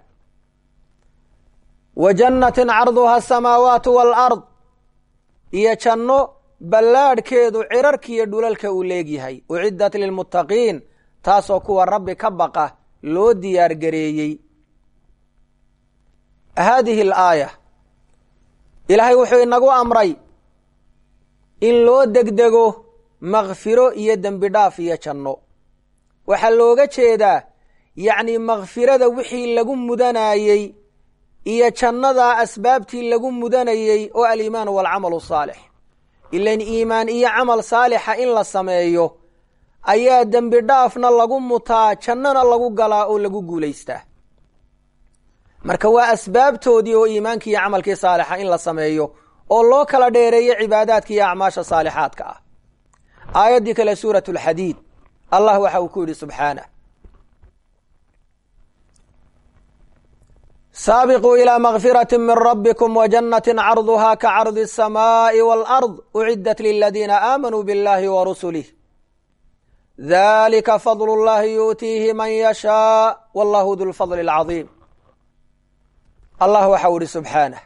wa jannatin carduha asamaawaatu waalard iyo janno ballaadhkeedu cirarkiiyo dhulalka uu leegyahay uciddat lilmuttaqiin taasoo kuwa rabbi ka baqa loo diyaar gareeyey haadihi alaaya ilaahay wuxuu inagu amray in loo degdego makfiro iyo dembi dhaaf iyo janno waxaa looga jeedaa yacni makfirada wixii lagu mudanayey iyo jannadaa asbaabtii lagu mudanayey oo aliimaanu waalcamalu saalix ilan iimaan iyo camal saalixa in la sameeyo ayaa dembi dhaafna lagu mutaa jannana lagu galaa oo lagu guulaystaa marka waa asbaabtoodii oo iimaankii iyo camalkii saalixa in la sameeyo oo loo kala dheereeyo cibaadaadka iyo acmaasha saalixaadka ah aayaddii kale suurat alxadiid allah waxa uu ku yidhi subxaanah saabiquu ilaa makfirati min rabbikum wa jannatin carduha ka cardi asamaa'i waalard uciddat liladiina aamanuu biاllahi wa rusulih dalika fadlu llahi yuutiihi man yashaa wallahu du lfadli alcadiim allah waxau ihi subxaanah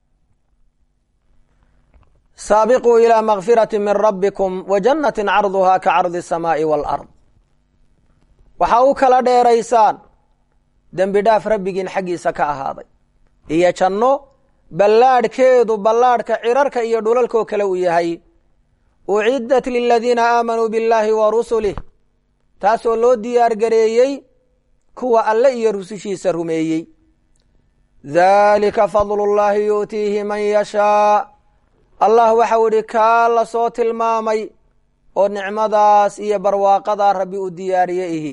saabiquu ilaa makfirati min rabbikum wa jannatin carduha ka cardi asamaa'i waalard waxaa u kala dheeraysaan dembi dhaaf rabbigiin xaggiisa ka ahaaday iyo janno ballaadhkeedu ballaadhka cirarka iyo dhulalkoo kale uu yahay uciddat liladiina aamanuu biاllahi wa rusulih taasoo loo diyaar gareeyey kuwa alle iyo rusushiisa rumeeyey dalika fadlu llahi yu'tiihi man yashaa allah waxau idhi kaa la soo tilmaamay oo nicmadaas iyo barwaaqadaa rabbi u diyaariye ihi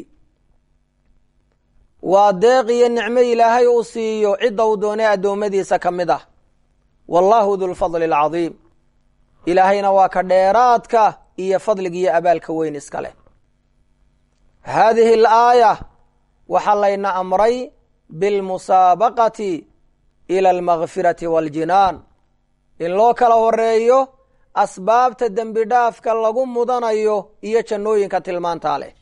waa deeq iyo nicmo ilaahay uu siiyo cidda uu doonay addoommadiisa ka mid ah wallahu dulfadli alcadiim ilaahayna waa ka dheeraadka iyo fadliga iyo abaalka weyn iska leh haadihi alaaya waxaa layna amray bilmusaabaqati ila almakfirati waaljinaan in loo kala horeeyo asbaabta dembi dhaafka lagu mudanayo iyo jannooyinka tilmaantaa leh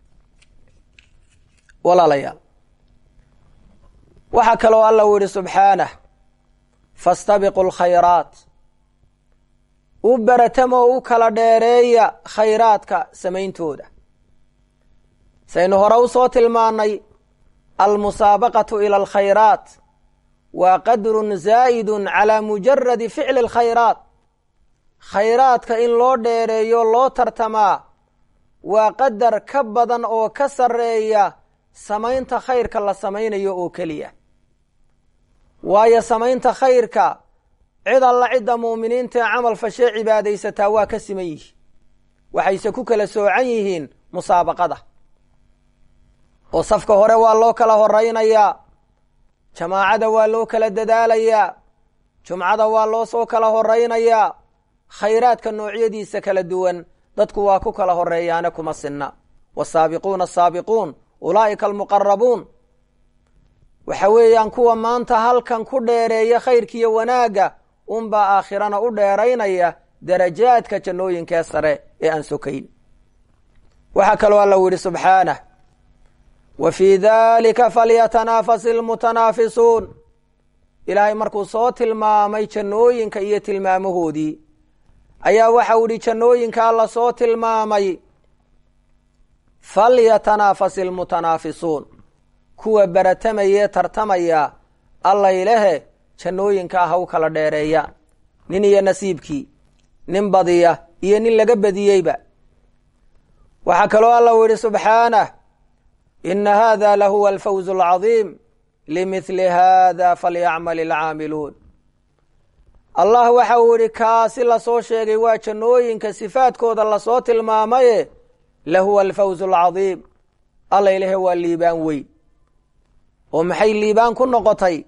walaalayaal waxaa kaloo alla uu yihi subxaanah fastabiqu lkhayraat u baratamoo u kala dheereeya khayraadka samayntooda saynu hore usoo tilmaanay almusaabaqatu ila alkhayraat waa qadrun zaa'idun calaa mujaradi ficli alkhayraat khayraadka in loo dheereeyo loo tartamaa waa qadar ka badan oo ka sarreeya samaynta khayrka la samaynayo oo keliya waayo samaynta khayrka cid alla cidda muuminiinta ee camal fashee cibaadaysataa waa ka siman yihiin waxayse ku kala soocan yihiin musaabaqada oo safka hore waa loo kala horaynayaa jamaacada waa loo kala dadaalayaa jumcada waa loo soo kala horaynayaa khayraadka noocyadiisa kala duwan dadku waa ku kala horeeyaane kuma sinna wasaabiquuna asaabiquun ulaa'ika almuqarabuun waxa weeyaan kuwa maanta halkan ku dheereeya khayrkiiyo wanaagga unbaa aakhirana u dheeraynaya darajaadka jannooyinkee sare ee aan sokayn waxaa kaloo alla u yidhi subxaanah wa fii dalika falyatanaafasi almutanaafisuun ilaahay markuu soo tilmaamay jannooyinka iyo tilmaamahoodii ayaa waxau idhi jannooyinkaa la soo tilmaamay falyatanaafasi almutanaafisuun kuwa baratamayee tartamaya allaylehe jannooyinkaa ha u kala dheereeyaan nin iyo nasiibkii nin badiya iyo nin laga badiyeyba waxaa kaloo alla u yidhi subxaanah ina hada lahuwa alfawz alcadiim limidli hada falyacmal alcaamiluun allah waxa uu yidhi kaasi lasoo sheegay waa jannooyinka sifaadkooda lasoo tilmaamaye lahuwa alfawz alcadiim alla ilahe waa liibaan weyn oo maxay liibaan ku noqotay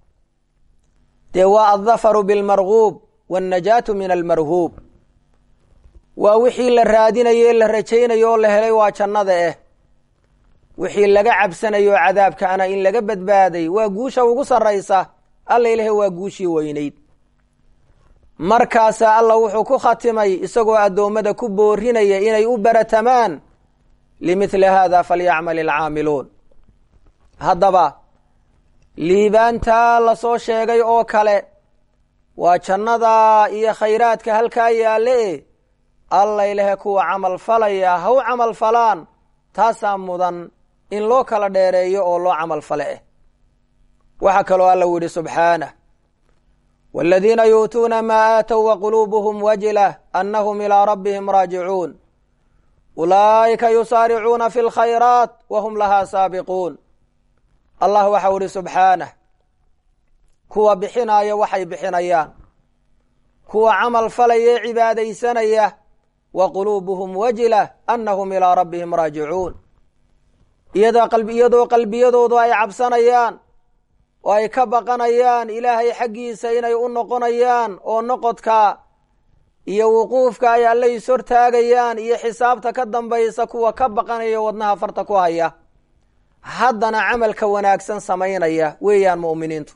dee waa aldafaru bilmarguub waannajaatu min almarhuub waa wixii la raadinayo ee la rajaynayo oo la helay waa jannada eh wixii laga cabsanayo cadaabkaana in laga badbaaday waa guusha ugu sarraysa alla ilahay waa guushii weynayd markaasaa alla wuxuu ku khatimay isagoo addoommada ku boorinaya inay u baratamaan limithli hada falyacmal alcaamiluun haddaba liibaantaa lasoo sheegay oo kale waa jannada iyo khayraadka halkaa yaalle e alla ilahe kuwa camal falaya ha u camal falaan taasaa mudan in loo kala dheereeyo oo loo camal fale eh waxaa kaloo alla u yihi subxaanah wاladiina yuutuuna maa aatow waquluubuhum wajilah anahum ilىa rabbihim raajicuun ulaa'ika yusaaricuuna fi اlkhayraat wahum lahaa saabiquun allah waxau ihi subxaanah kuwa bixinaya waxay bixinayaan kuwa camal falaya cibaadaysanaya wa quluubuhum wajilah anahum ilىa rabbihim raajicuun iyadoo qalbiyadoodu ay cabsanayaan oo ay ka baqanayaan ilaahay xaggiisa inay u noqonayaan oo noqodka iyo wuquufka ay alle is hortaagayaan iyo xisaabta ka dambaysa kuwa ka baqanaya wadnaha farta ku haya haddana camalka wanaagsan samaynaya weeyaan mu'miniintu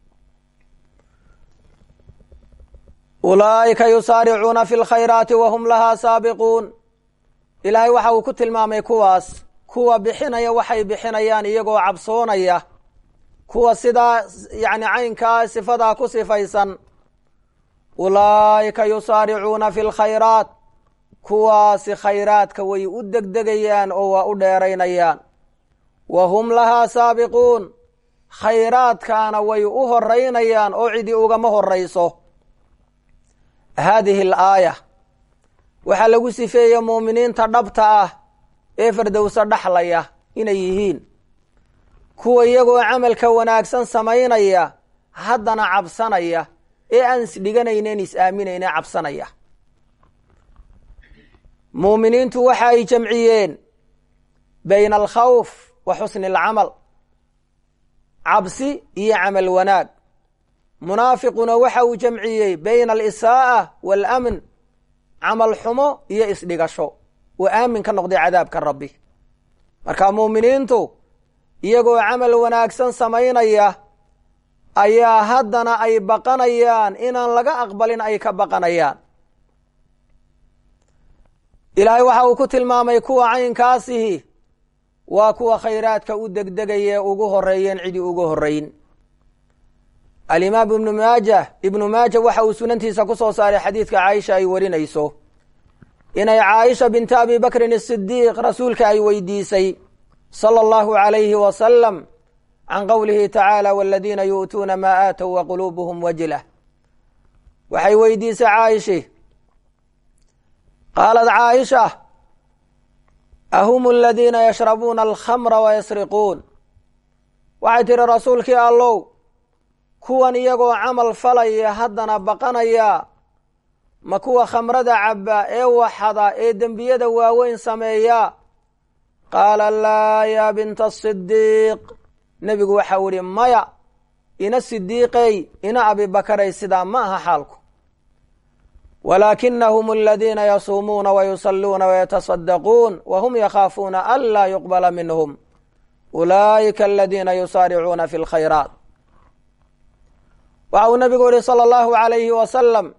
ulaa'ika yusaaricuuna fi lkhayraati wahum lahaa saabiquun ilaahay waxa uu ku tilmaamay kuwaas kuwa bixinaya waxay bixinayaan iyagoo cabsoonaya kuwa sidaa yani caynkaa sifadaa ku sifaysan ulaa'ika yusaaricuuna fi lkhayraat kuwaasi khayraadka way u degdegayaan oo waa u dheeraynayaan wa hum lahaa saabiquun khayraadkaana way u horeynayaan oo cidi ugama horayso haadihi alaaya waxaa lagu sifeeyey muuminiinta dhabta ah ee fardowso dhaxlaya inay yihiin kuwa iyagoo camalka wanaagsan samaynaya haddana cabsanaya ee aan isdhiganaynen is-aaminayne cabsanaya muuminiintu waxa ay jamciyeen bayna alkhawf wa xusni alcamal cabsi iyo camal wanaag munaafiquna waxa uu jamciyey bayna alisaaa waalamn camal xumo iyo isdhigasho uu aamin ka noqday cadaabka rabbi marka muuminiintu iyagoo camal wanaagsan samaynaya ayaa haddana ay baqanayaan inaan laga aqbalin ay ka baqanayaan ilaahay waxa uu ku tilmaamay kuwa caynkaasihi waa kuwa khayraadka u degdegaya ugu horeeyeen cidi ugu horeyn alimaam ibnu maaja ibnu maaja waxa uu sunantiisa ku soo saaray xadiidka caaisha ay warinayso inay caaisha binta abi bakrin asidiiq rasuulka ay weydiisay sala allahu calayhi wasalam can qowlihi tacaala waladiina yu'tuuna maa aatow wa quluubuhum wajilah waxay weydiisay caaishi qaalat caaisha ahum aladiina yashrabuuna alkhamra wayasriquun waxay tihi rasuulkii allow kuwan iyagoo camal falaya haddana baqanaya ma kuwa khamrada cabba ee waxada ee dembiyada waaweyn sameeya qaala laa yaa binta asidiiq nebigu waxau ihi maya ina sidiiqey ina abibakaray sidaa ma aha xaalku walaakinahum aladiina yasuumuuna wayusalluuna wayatasaddaquun wahum yakhaafuuna an laa yuqbala minhum ulaa'ika aladiina yusaaricuuna fi lkhayraat waxa uu nabigu yihi sala allahu alayhi wasalam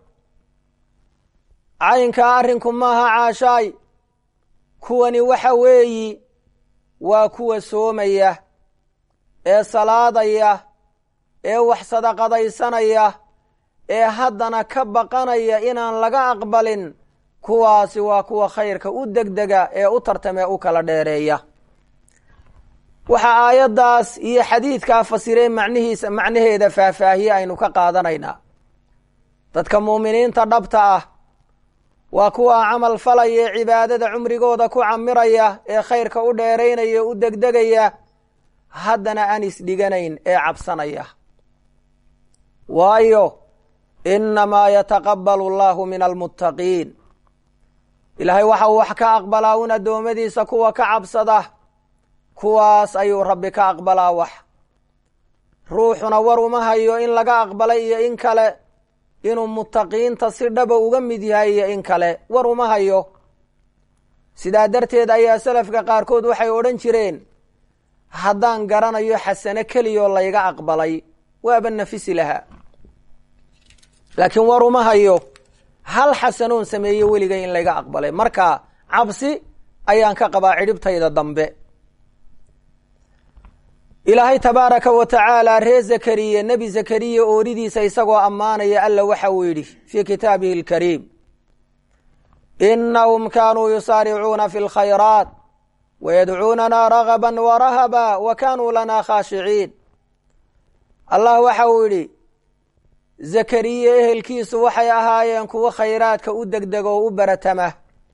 caynkaa arrinku maaha caashaay kuwani waxa weeyi waa kuwa soomaya ee salaadaya ee wax sadaqadaysanaya ee haddana ka baqanaya inaan laga aqbalin kuwaasi waa kuwa khayrka u degdega ee u tartamee u kala dheereeya waxaa aayaddaas iyo xadiidkaa fasireen macnihiisa macnaheeda faahfaahiye aynu ka qaadanaynaa dadka muuminiinta dhabta ah waa kuwa camal falaya ee cibaadada cumrigooda ku camiraya ee khayrka u dheeraynaya u degdegaya haddana aan isdhiganayn ee cabsanaya waayo inamaa yataqabbalu allahu min almuttaqiin ilaahay waxa uu wax ka aqbalaa un addoommadiisa kuwa ka cabsada kuwaas ayuu rabbi ka aqbalaa wax ruuxuna war uma hayo in laga aqbalay iyo in kale inuu muttaqiinta si dhaba uga mid yahay iyo in kale war uma hayo sidaa darteed ayaa salafka qaarkood waxay odhan jireen haddaan garanayo xasano keliyoo layga aqbalay waaba nafisi lahaa laakiin war uma hayo hal xasanoon sameeye weligay in layga aqbalay marka cabsi ayaan ka qabaa cidhibtayda dambe ilaahay tabaaraka wa tacaala ree zakariya nebi zakariya ooridiisa isagoo ammaanaya alla waxa uu yidhi fii kitaabihi alkariim inahum kaanuu yusaaricuuna fi lkhayraat wayadcuunana ragaba warahaba wa kaanuu lana khaashiciin allah waxa uu yidhi zakariya ehelkiisu waxay ahaayeen kuwo khayraadka u degdega oo u baratama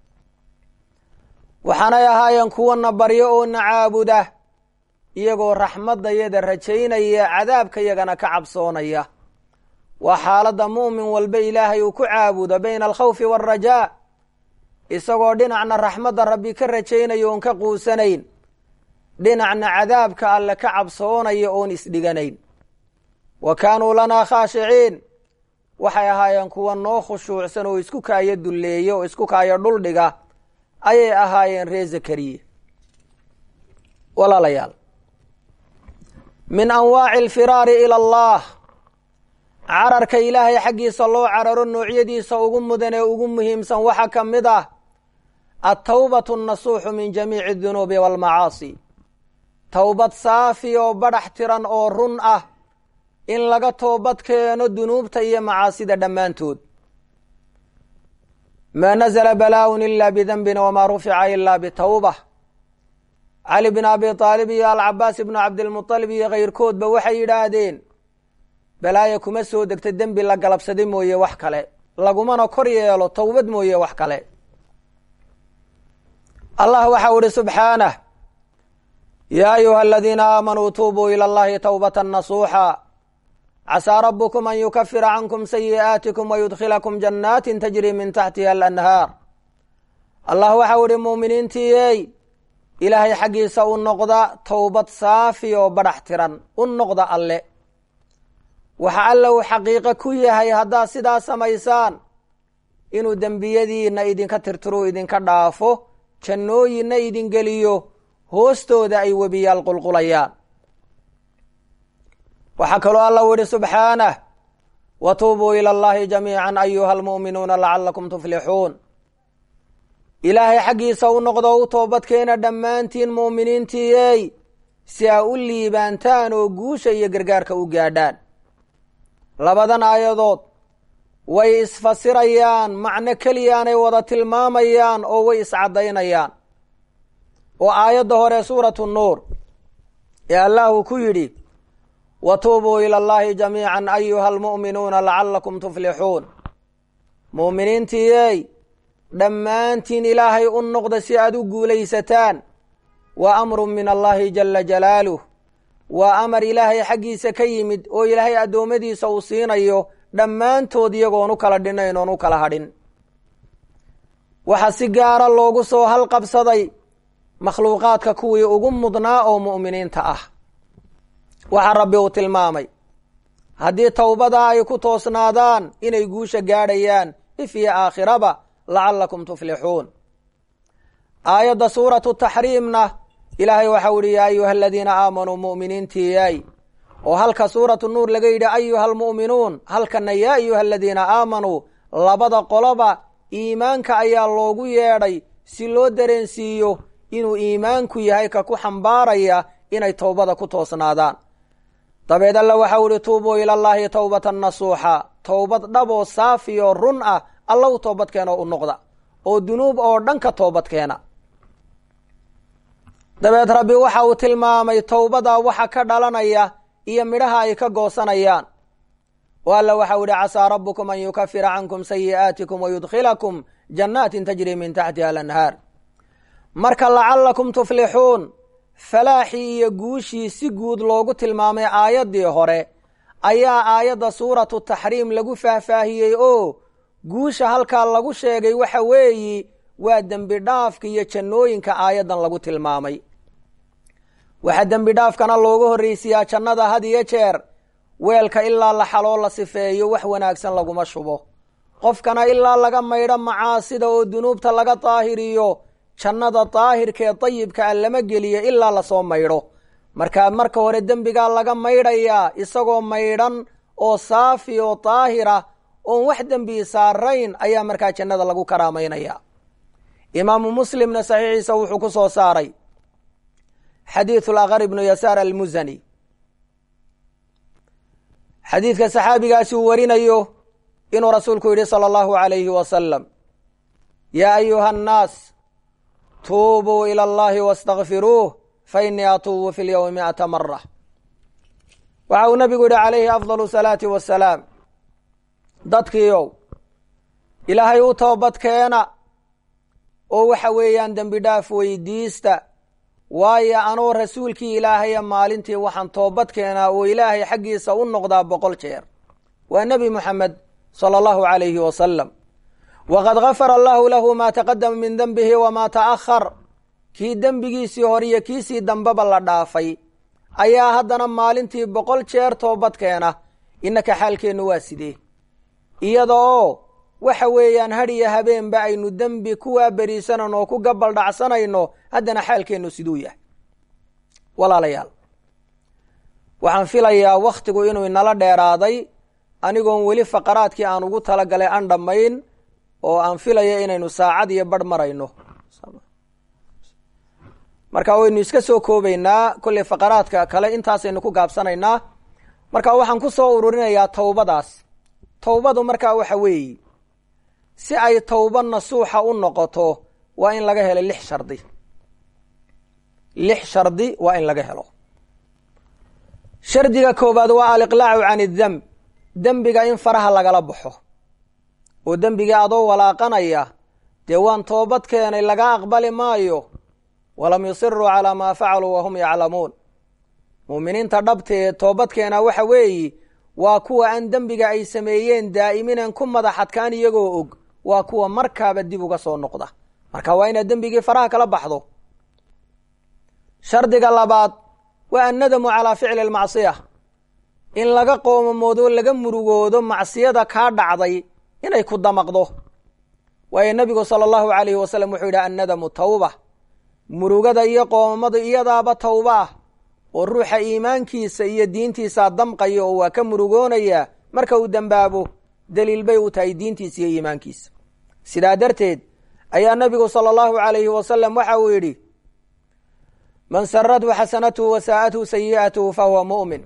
waxaanay ahaayeen kuwana baryo oo na caabuda iyagoo raxmaddayada rajaynaya cadaabka yagana ka cabsoonaya waa xaaladda mu'min walba ilaahay uu ku caabudo bayna alkhawfi waalrajaa isagoo dhinacna raxmadda rabbi ka rajaynaya oon ka quusanayn dhinacna cadaabka alle ka cabsoonaya oon isdhiganayn wa kaanuu lanaa khaashiciin waxay ahaayeen kuwa noo khushuucsan oo isku kaayo dulleeya oo isku kaayo dhuldhiga ayay ahaayeen ree zakariya walaalayaal min anwaaci alfiraari ila allah cararka ilaahay xaggiisa loo cararo noocyadiisa ugu mudan ee ugu muhiimsan waxaa ka mid ah altawbatu annasuuxu min jamiici adunuubi waalmacaasi towbad saafi oo badhax tiran oo run ah in laga toobad keeno dunuubta iyo macaasida dhammaantood maa nazla balaaun ila bidanbin wamaa rufica ila bitawba cali bin abi aalib iyo alcabaas ibnu cabdilmualib iyo kayrkoodba waxay yidhaahdeen balaaya kuma soo degta dembi la galabsaday mooye wax kale lagumana kor yeelo towbad mooye wax kale allah waxau ihi subxaanah yaa ayuha aladiina aamanuu tuubuu ila allahi towbata nasuuxa casaa rabukum an yukafira cankum sayi'aatikum wayudkhilakum jannaatin tajri min taxtiha alanhaar allah waxau ihi muuminiintiiyey ilaahay xaggiisa u noqda towbad saafi oo badhax tiran u noqda alle waxa alle uu xaqiiqo ku yahay haddaad sidaa samaysaan inuu dembiyadiinna idinka tirtiruu idinka dhaafo jannooyinna idin geliyo hoostooda ay webiyaal qulqulayaan waxaa kaloo alla u yihi subxaanah wa tuubuu ila allahi jamiican ayuha almu'minuuna lacalakum tuflixuun ilaahay xaggiisa u noqdo u toobadkeena dhammaantiin mu'miniintiiyey si aa u liibaantaan oo guusha iyo gargaarka u gaadhaan labadan aayadood way isfasirayaan macno keliyaanay wada tilmaamayaan oo way iscaddaynayaan oo aayadda hore suuratu nuur ee allahu ku yidhi wa tuubuu ila allahi jamiican ayuha almu'minuuna lacalakum tuflixuun mu'miniintiiyey dhammaantiin ilaahay u noqda si aad u guulaysataan waa amrun min allahi jala jalaaluh waa amar ilaahay xaggiisa ka yimid oo ilaahay addoommadiisa uu siinayo dhammaantood iyagoon u kala dhinayn oon u kala hadhin waxaa si gaara loogu soo halqabsaday makhluuqaadka kuwii ugu mudnaa oo mu'miniinta ah waxaa rabbi uu tilmaamay haddii towbadaa ay ku toosnaadaan inay guusha gaadhayaan if iyo aakhiraba lacalakum tuflixuun aayadda suuratu taxriimna ilaahay waxau ihi yaa ayuha aladiina aamanuu mu'miniintiiyay oo halka suuratu nuur laga yidhi ayuha almu'minuun halkana yaa ayuha aladiina aamanuu labada qoloba iimaanka ayaa loogu yeedhay si loo dareensiiyo inuu iimaanku yahay ka ku xambaaraya inay towbada ku toosnaadaan dabeed alla waxau ihi tuubuu ila llaahi towbatan nasuuxa towbad dhaboo saafi oo run ah alla u toobadkeenoo u noqda oo dunuub oo dhan ka toobadkeena dabeed rabbi waxa uu tilmaamay towbada waxa ka dhalanaya iyo midhaha ay ka goosanayaan oo alla waxau ihi casaa rabukum an yukafira cankum sayi'aatikum wayudkhilakum jannaatin tajri min taxtiha alanhaar marka lacalakum tuflixuun falaaxii iyo guushii si guud loogu tilmaamay aayaddii hore ayaa aayadda suuratu taxriim lagu faahfaahiyey oo guusha halkaa lagu sheegay waxa weeyi waa dembi dhaafka iyo jannooyinka aayaddan lagu tilmaamay waxaa dembi dhaafkana loogu horreysiyaa jannada had iyo jeer weelka ilaa la xaloo la sifeeyo wax wanaagsan laguma shubo qofkana ilaa laga maydho macaasida oo dunuubta laga daahiriyo jannada daahirka ee dayibka a lama geliyo ilaa lasoo maydho markaa marka hore dembigaa laga maydhayaa isagoo maydhan oo saafi oo daahira oon wax dembi saarayn ayaa markaa jannada lagu karaamaynaya imaamu muslimna saxiixiisa wuxuu ku soo saaray xadiidu lakar ibnu yasaar almusani xadiidka saxaabigaasi uu warinayo inuu rasuulku yidhi sala allahu alayhi wasalam yaa ayuha annaas tuubuu ila allahi wastakfiruuh fa innii atuubu fi lyowmi mi'ata mara waxa uu nabigu yihi calayhi afdalu salaati wasalaam dadkiiow ilaahay u toobad keena oo waxa weeyaan dembi dhaaf weydiista waayo anoo rasuulkii ilaahaya maalintii waxaan toobad keenaa oo ilaahay xaggiisa u noqdaa boqol jeer waa nebi moxamed sala allahu calayhi wasalam waqad gafara allahu lahu maa taqadama min dembihi wamaa ta'ahar kii dembigiisii hore iyo kiisii dambeba la dhaafay ayaa haddana maalintii boqol jeer toobad keena innaka xaalkeennu waa sidee iyada oo waxa weeyaan had iyo habeenba aynu dembi kuwaa beriisanayno oo ku gabal dhacsanayno haddana xaalkeennu siduu yahay walaalayaal waxaan filayaa wakhtigu inuu inala dheeraaday anigoon weli faqaraadkii aan ugu talagalay aan dhammayn oo aan filaya inaynu saacad iyo barh marayno marka waynu iska soo koobaynaa kolley faqaraadka kale intaasaynu ku gaabsanaynaa marka waxaan ku soo ururinayaa towbadaas towbadu markaa waxa weeye si ay towba nasuuxa u noqoto waa in laga helo lix shardi lix shardi waa in laga helo shardiga koowaad waa aliqlaacu can idemb dembiga in faraha lagala baxo oo dembigii adoo walaaqanaya dee waan toobad keenay laga aqbali maayo walam yusiruu calaa maa facaluu wahum yaclamuun muuminiinta dhabtee toobadkeena waxa weeyi waa kuwa aan dembiga ay sameeyeen daa'iminaan ku madax adkaan iyagoo og waa kuwa markaaba dib uga soo noqda marka waa inaad dembigii faraha kala baxdo shardiga labaad waa annadamu calaa ficli almacsiya in laga qoomamoodo laga murugoodo macsiyada kaa dhacday inay ku damaqdo waayo nebigu sala allahu calayhi wasalam wuxuu yidhi annadamu tawba murugada iyo qoomamadu iyadaaba tawba ah oo ruuxa iimaankiisa iyo diintiisaa damqaya oo waa ka murugoonayaa marka uu dembaabo daliil bay u tahay diintiisa iyo iimaankiisa sidaa darteed ayaa nebigu sala allahu calayhi wasalam waxa uu yidhi man sarathu xasanatuhu wa saa'athu sayi'atuhu fa huwa mu'min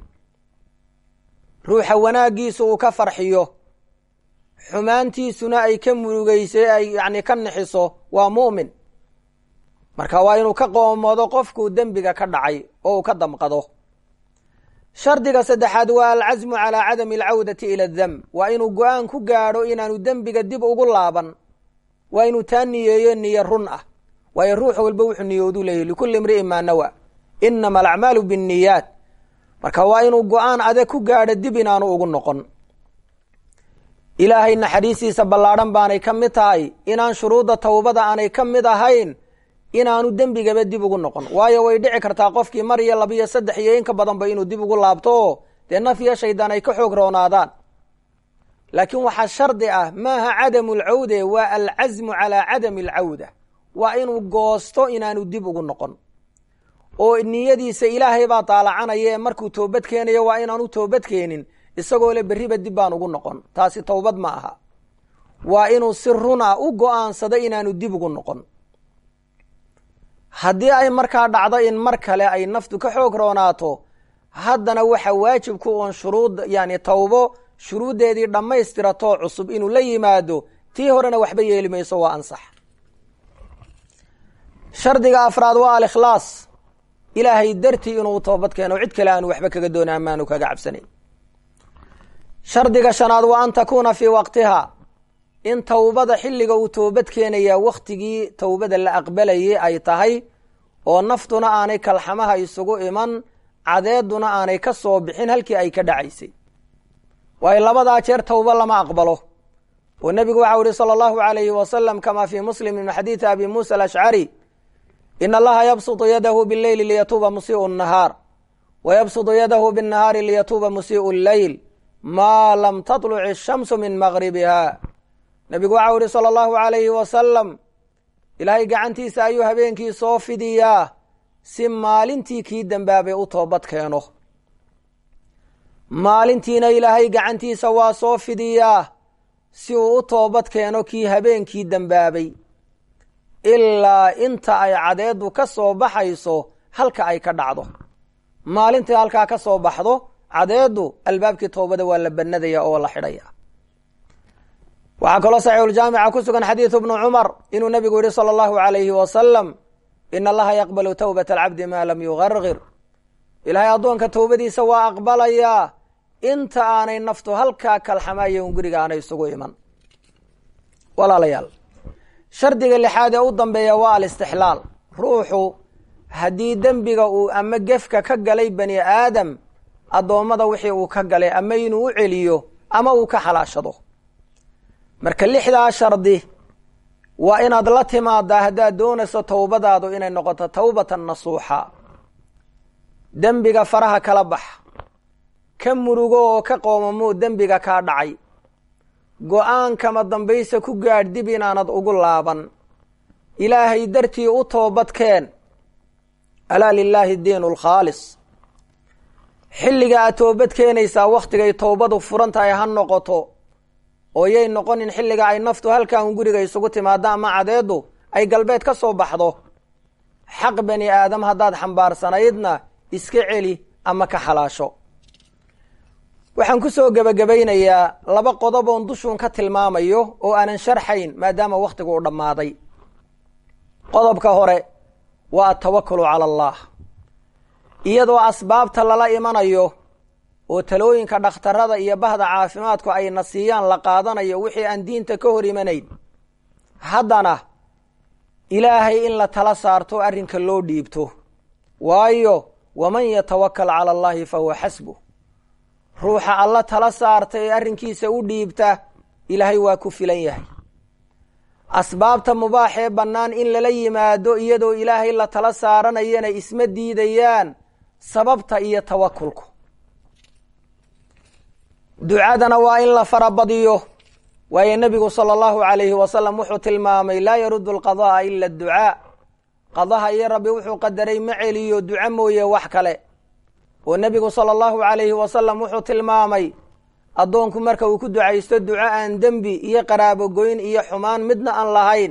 ruuxa wanaaggiisu uu ka farxiyo xumaantiisuna ay ka murugeysay ay yacni ka nixiso waa mu'min marka waa inuu ka qoomoodo qofkuu dembiga ka dhacay oo uu ka damqado shardiga saddexaad waa alcasmu calaa cadami alcawdati ila ademb waa inuu go-aan ku gaadho inaanu dembiga dib ugu laaban waa inuu taa niyeeyo niyo run ah waayo ruux walba wuxuu niyoodu leeyahy likulli imri'in maa nawa inama alacmaalu binniyaat marka waa inuu go-aan adag ku gaadho dib inaanu ugu noqon ilaahay naxariistiisa ballaadhan baanay ka mid tahay inaan shuruudda towbada aanay ka mid ahayn inaanu dembigaba dib ugu noqon waayo way dhici kartaa qofkii mar iyo laba iyo saddex iyo inka badanba inuu dib ugu laabto oo dee naf iyo shaydaan ay ka xoog roonaadaan laakiin waxaa shardi ah maaha cadamu alcawde waa alcasmu calaa cadami alcawda waa inuu goosto inaanu dib ugu noqon oo niyadiisa ilaahay baa daalacanaya ee markuu toobad keenayo waa inaanu toobad keenin isagoo le berriba dib baan ugu noqon taasi towbad ma aha waa inuu si run ah u go-aansado inaanu dib ugu noqon haddii ay markaa dhacdo in mar kale ay naftu ka xoog roonaato haddana waxa waajibku uun shuruud yani tawbo shuruuddeedii dhammaystiratoo cusub inuu la yimaado tii horena waxba yeeli mayso waa ansax shardiga afraad waa alikhlaas ilaahay dartii inuu toobad keeno cid kale aanu waxba kaga doona amaanu kaga cabsanayn shardiga shanaad waa an takuuna fii waqtiha in towbada xilliga uu toobad keenayaa wakhtigii towbada la aqbalayay ay tahay oo naftuna aanay kalxamaha isugu iman cadeeduna aanay ka soo bixin halkii ay ka dhacaysay waayo labadaa jeer towbo lama aqbalo oo nebigu waxau ihi sala allahu alayhi wasalam kamaa fii muslim min xadiidi abi muusa alashcari in allaha yabsutu yadahu bileyli liyatuuba musii'u nahaar wa yabsutu yadahu binnahaari liyatuuba musii'u lleyl maa lam tatluc ishamsu min maqribiha nebigu waxau ihi sala allahu alayhi wasalam ilaahay gacantiisa ayuu habeenkii soo fidiyaa si maalintii kii dembaabay u toobad keeno maalintiina ilaahay gacantiisa waa soo fidiyaa si uu u toobad keeno kii habeenkii dembaabay ilaa inta ay cadeedu ka soo baxayso halka ay ka dhacdo maalintii halkaa ka soo baxdo cadeedu albaabkii toobada waa la banadaya oo la xidhaya waxaa kaloo saxiixuljaamica ku sugan xadiidu bnu cumar inuu nabigu yihi sala allahu alayhi wasalam ina allaha yaqbalu towbata alcabdi maa lam yugargir ilaahay addoonka towbadiisa waa aqbalayaa inta aanay naftu halkaa kalxamaayo un guriga aanay isugu iman walaalayaal shardiga lixaad ee u dambeeya waa alistixlaal ruuxu haddii dembiga uu ama gefka ka galay bani aadam addoommada wixii uu ka galay ama inuu u celiyo ama uu ka xalaashado marka lixdaa shardi waa inaad la timaadaa haddaad doonayso towbadaadu inay noqoto towbatan nasuuxa dembiga faraha kala bax ka murugo oo ka qoomamo dembiga kaa dhacay go-aan kama dambaysa ku gaadh dib inaanad ugu laaban ilaahay dartii u toobadkeen alaa lilaahi diinu alkhaalis xilliga aad toobad keenaysaa wakhtigay towbadu furan tahay ha noqoto oo yay noqonin xilliga ay naftu halkan guriga isugu timaado ama cadeedu ay galbeed ka soo baxdo xaq bani aadam haddaad xambaarsanaydna iska celi ama ka xalaasho waxaan ku soo gebagabaynayaa laba qodob oon dushuun ka tilmaamayo oo aanan sharxayn maadaama wakhtigu u dhammaaday qodobka hore waa atawakulu cala allah iyadoo asbaabta lala imanayo oo talooyinka dhakhtarada iyo bahda caafimaadku ay na siiyaan la qaadanayo wixii aan diinta ka hor imanayn haddana ilaahay in la tala saarto arrinka loo dhiibto waayo waman yatawakal cala allahi fa huwa xasbuh ruuxa alla tala saarta ee arrinkiisa u dhiibta ilaahay waa ku filan yahay asbaabta mubaaxee bannaan in lala yimaado iyadoo ilaahay la tala saaranayana isma diidayaan sababta iyo tawakulku ducadana waa in la farabadiyo waayo nebigu sala allahu calayhi wasalam wuxuu tilmaamay laa yaruddu alqada'a ila adducaa qadaha iyo rabbi wuxuu qadaray ma celiyo duco mooye wax kale oo nebigu sala allahu calayhi wasalam wuxuu tilmaamay addoonku marka uu ku ducaysto duco aan dembi iyo qaraabogoyn iyo xumaan midna aan lahayn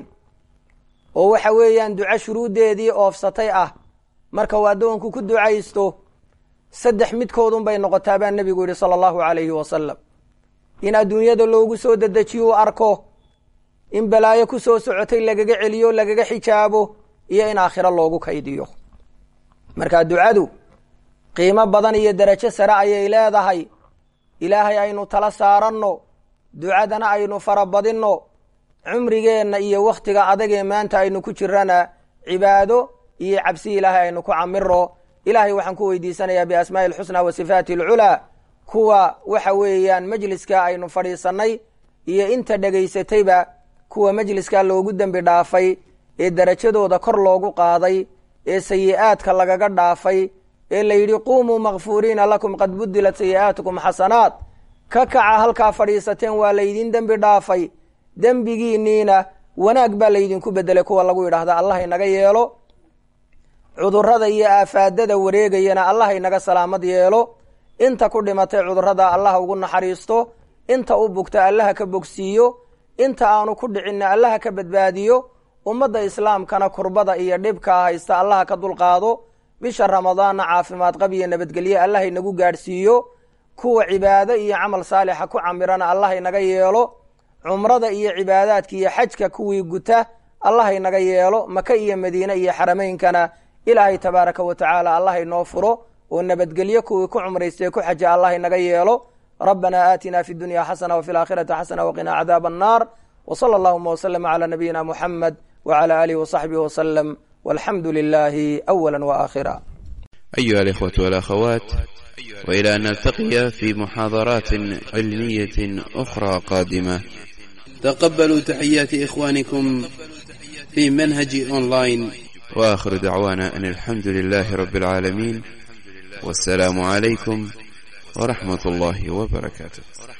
oo waxa weeyaan duco shuruuddeedii oofsatay ah marka uu addoonku ku ducaysto saddex midkoodun bay noqotaa baa nebigu yidhi sala allahu calayhi wasalam in adduunyada loogu soo dedejiyo u arko in balaayo ku soo socotay lagaga celiyo lagaga xijaabo iyo in aakhiro loogu kaydiyo marka ducadu qiimo badan iyo derajo sare ayay leedahay ilaahay aynu tala saaranno ducadana aynu farabadinno cumrigeenna iyo wakhtiga adagee maanta aynu ku jirana cibaado iyo cabsi ilaahay aynu ku camiro ilaahay waxaan ku weydiisanayaa biasmaa'i alxusnaa wa sifaati alculaa kuwa waxa weeyaan majliska aynu fadhiisannay iyo inta dhegaysatayba kuwa majliskaa loogu dembi dhaafay ee derajadooda kor loogu qaaday ee sayi-aadka lagaga dhaafay ee la yidhi quumuu makfuuriina lakum qad budilat sayi-aatukum xasanaat ka kaca halkaa fadhiisateen waa laydin dembi dhaafay dembigiinniina wanaag baa laydinku bedelay kuwa lagu yidhaahda allah inaga yeelo cudurrada iyo aafaadada wareegayana allah inaga salaamad yeelo inta ku dhimatay cudurrada allah ugu naxariisto inta u bugta allaha ka bogsiiyo inta aanu ku dhicinna allaha ka badbaadiyo ummadda islaamkana kurbada iyo dhibkaa haysta allaha ka dulqaado bisha ramadaanna caafimaad qab iyo nabadgelye allah inagu gaadhsiiyo kuwa cibaado iyo camal saalixa ku camirana allah inaga yeelo cumrada iyo cibaadaadka iyo xajka kuwii guta allah inaga yeelo maka iyo madiine iyo xarameynkana ilaahay tabaaraka wa tacaala allah inoo furo oo nabadgelyo kuwii ku cumraystay ku xaja allah inaga yeelo rabbana aatina fi dunya xasana wafi laakhirati xasana waqinaa cadaab annaar wsala allahuma wslama cala nabiyina muxamed wcala alihi wasaxbihi waslem walxamdu lilahi awala waakhira أيها الإخوة والأخوات وإلى أن نلتقي في محاضرات علمية أخرى قادمة تقبلوا تحيات إخوانكم في منهج أونلاين وآخر دعوانا أن الحمد لله رب العالمين والسلام عليكم ورحمة الله وبركاته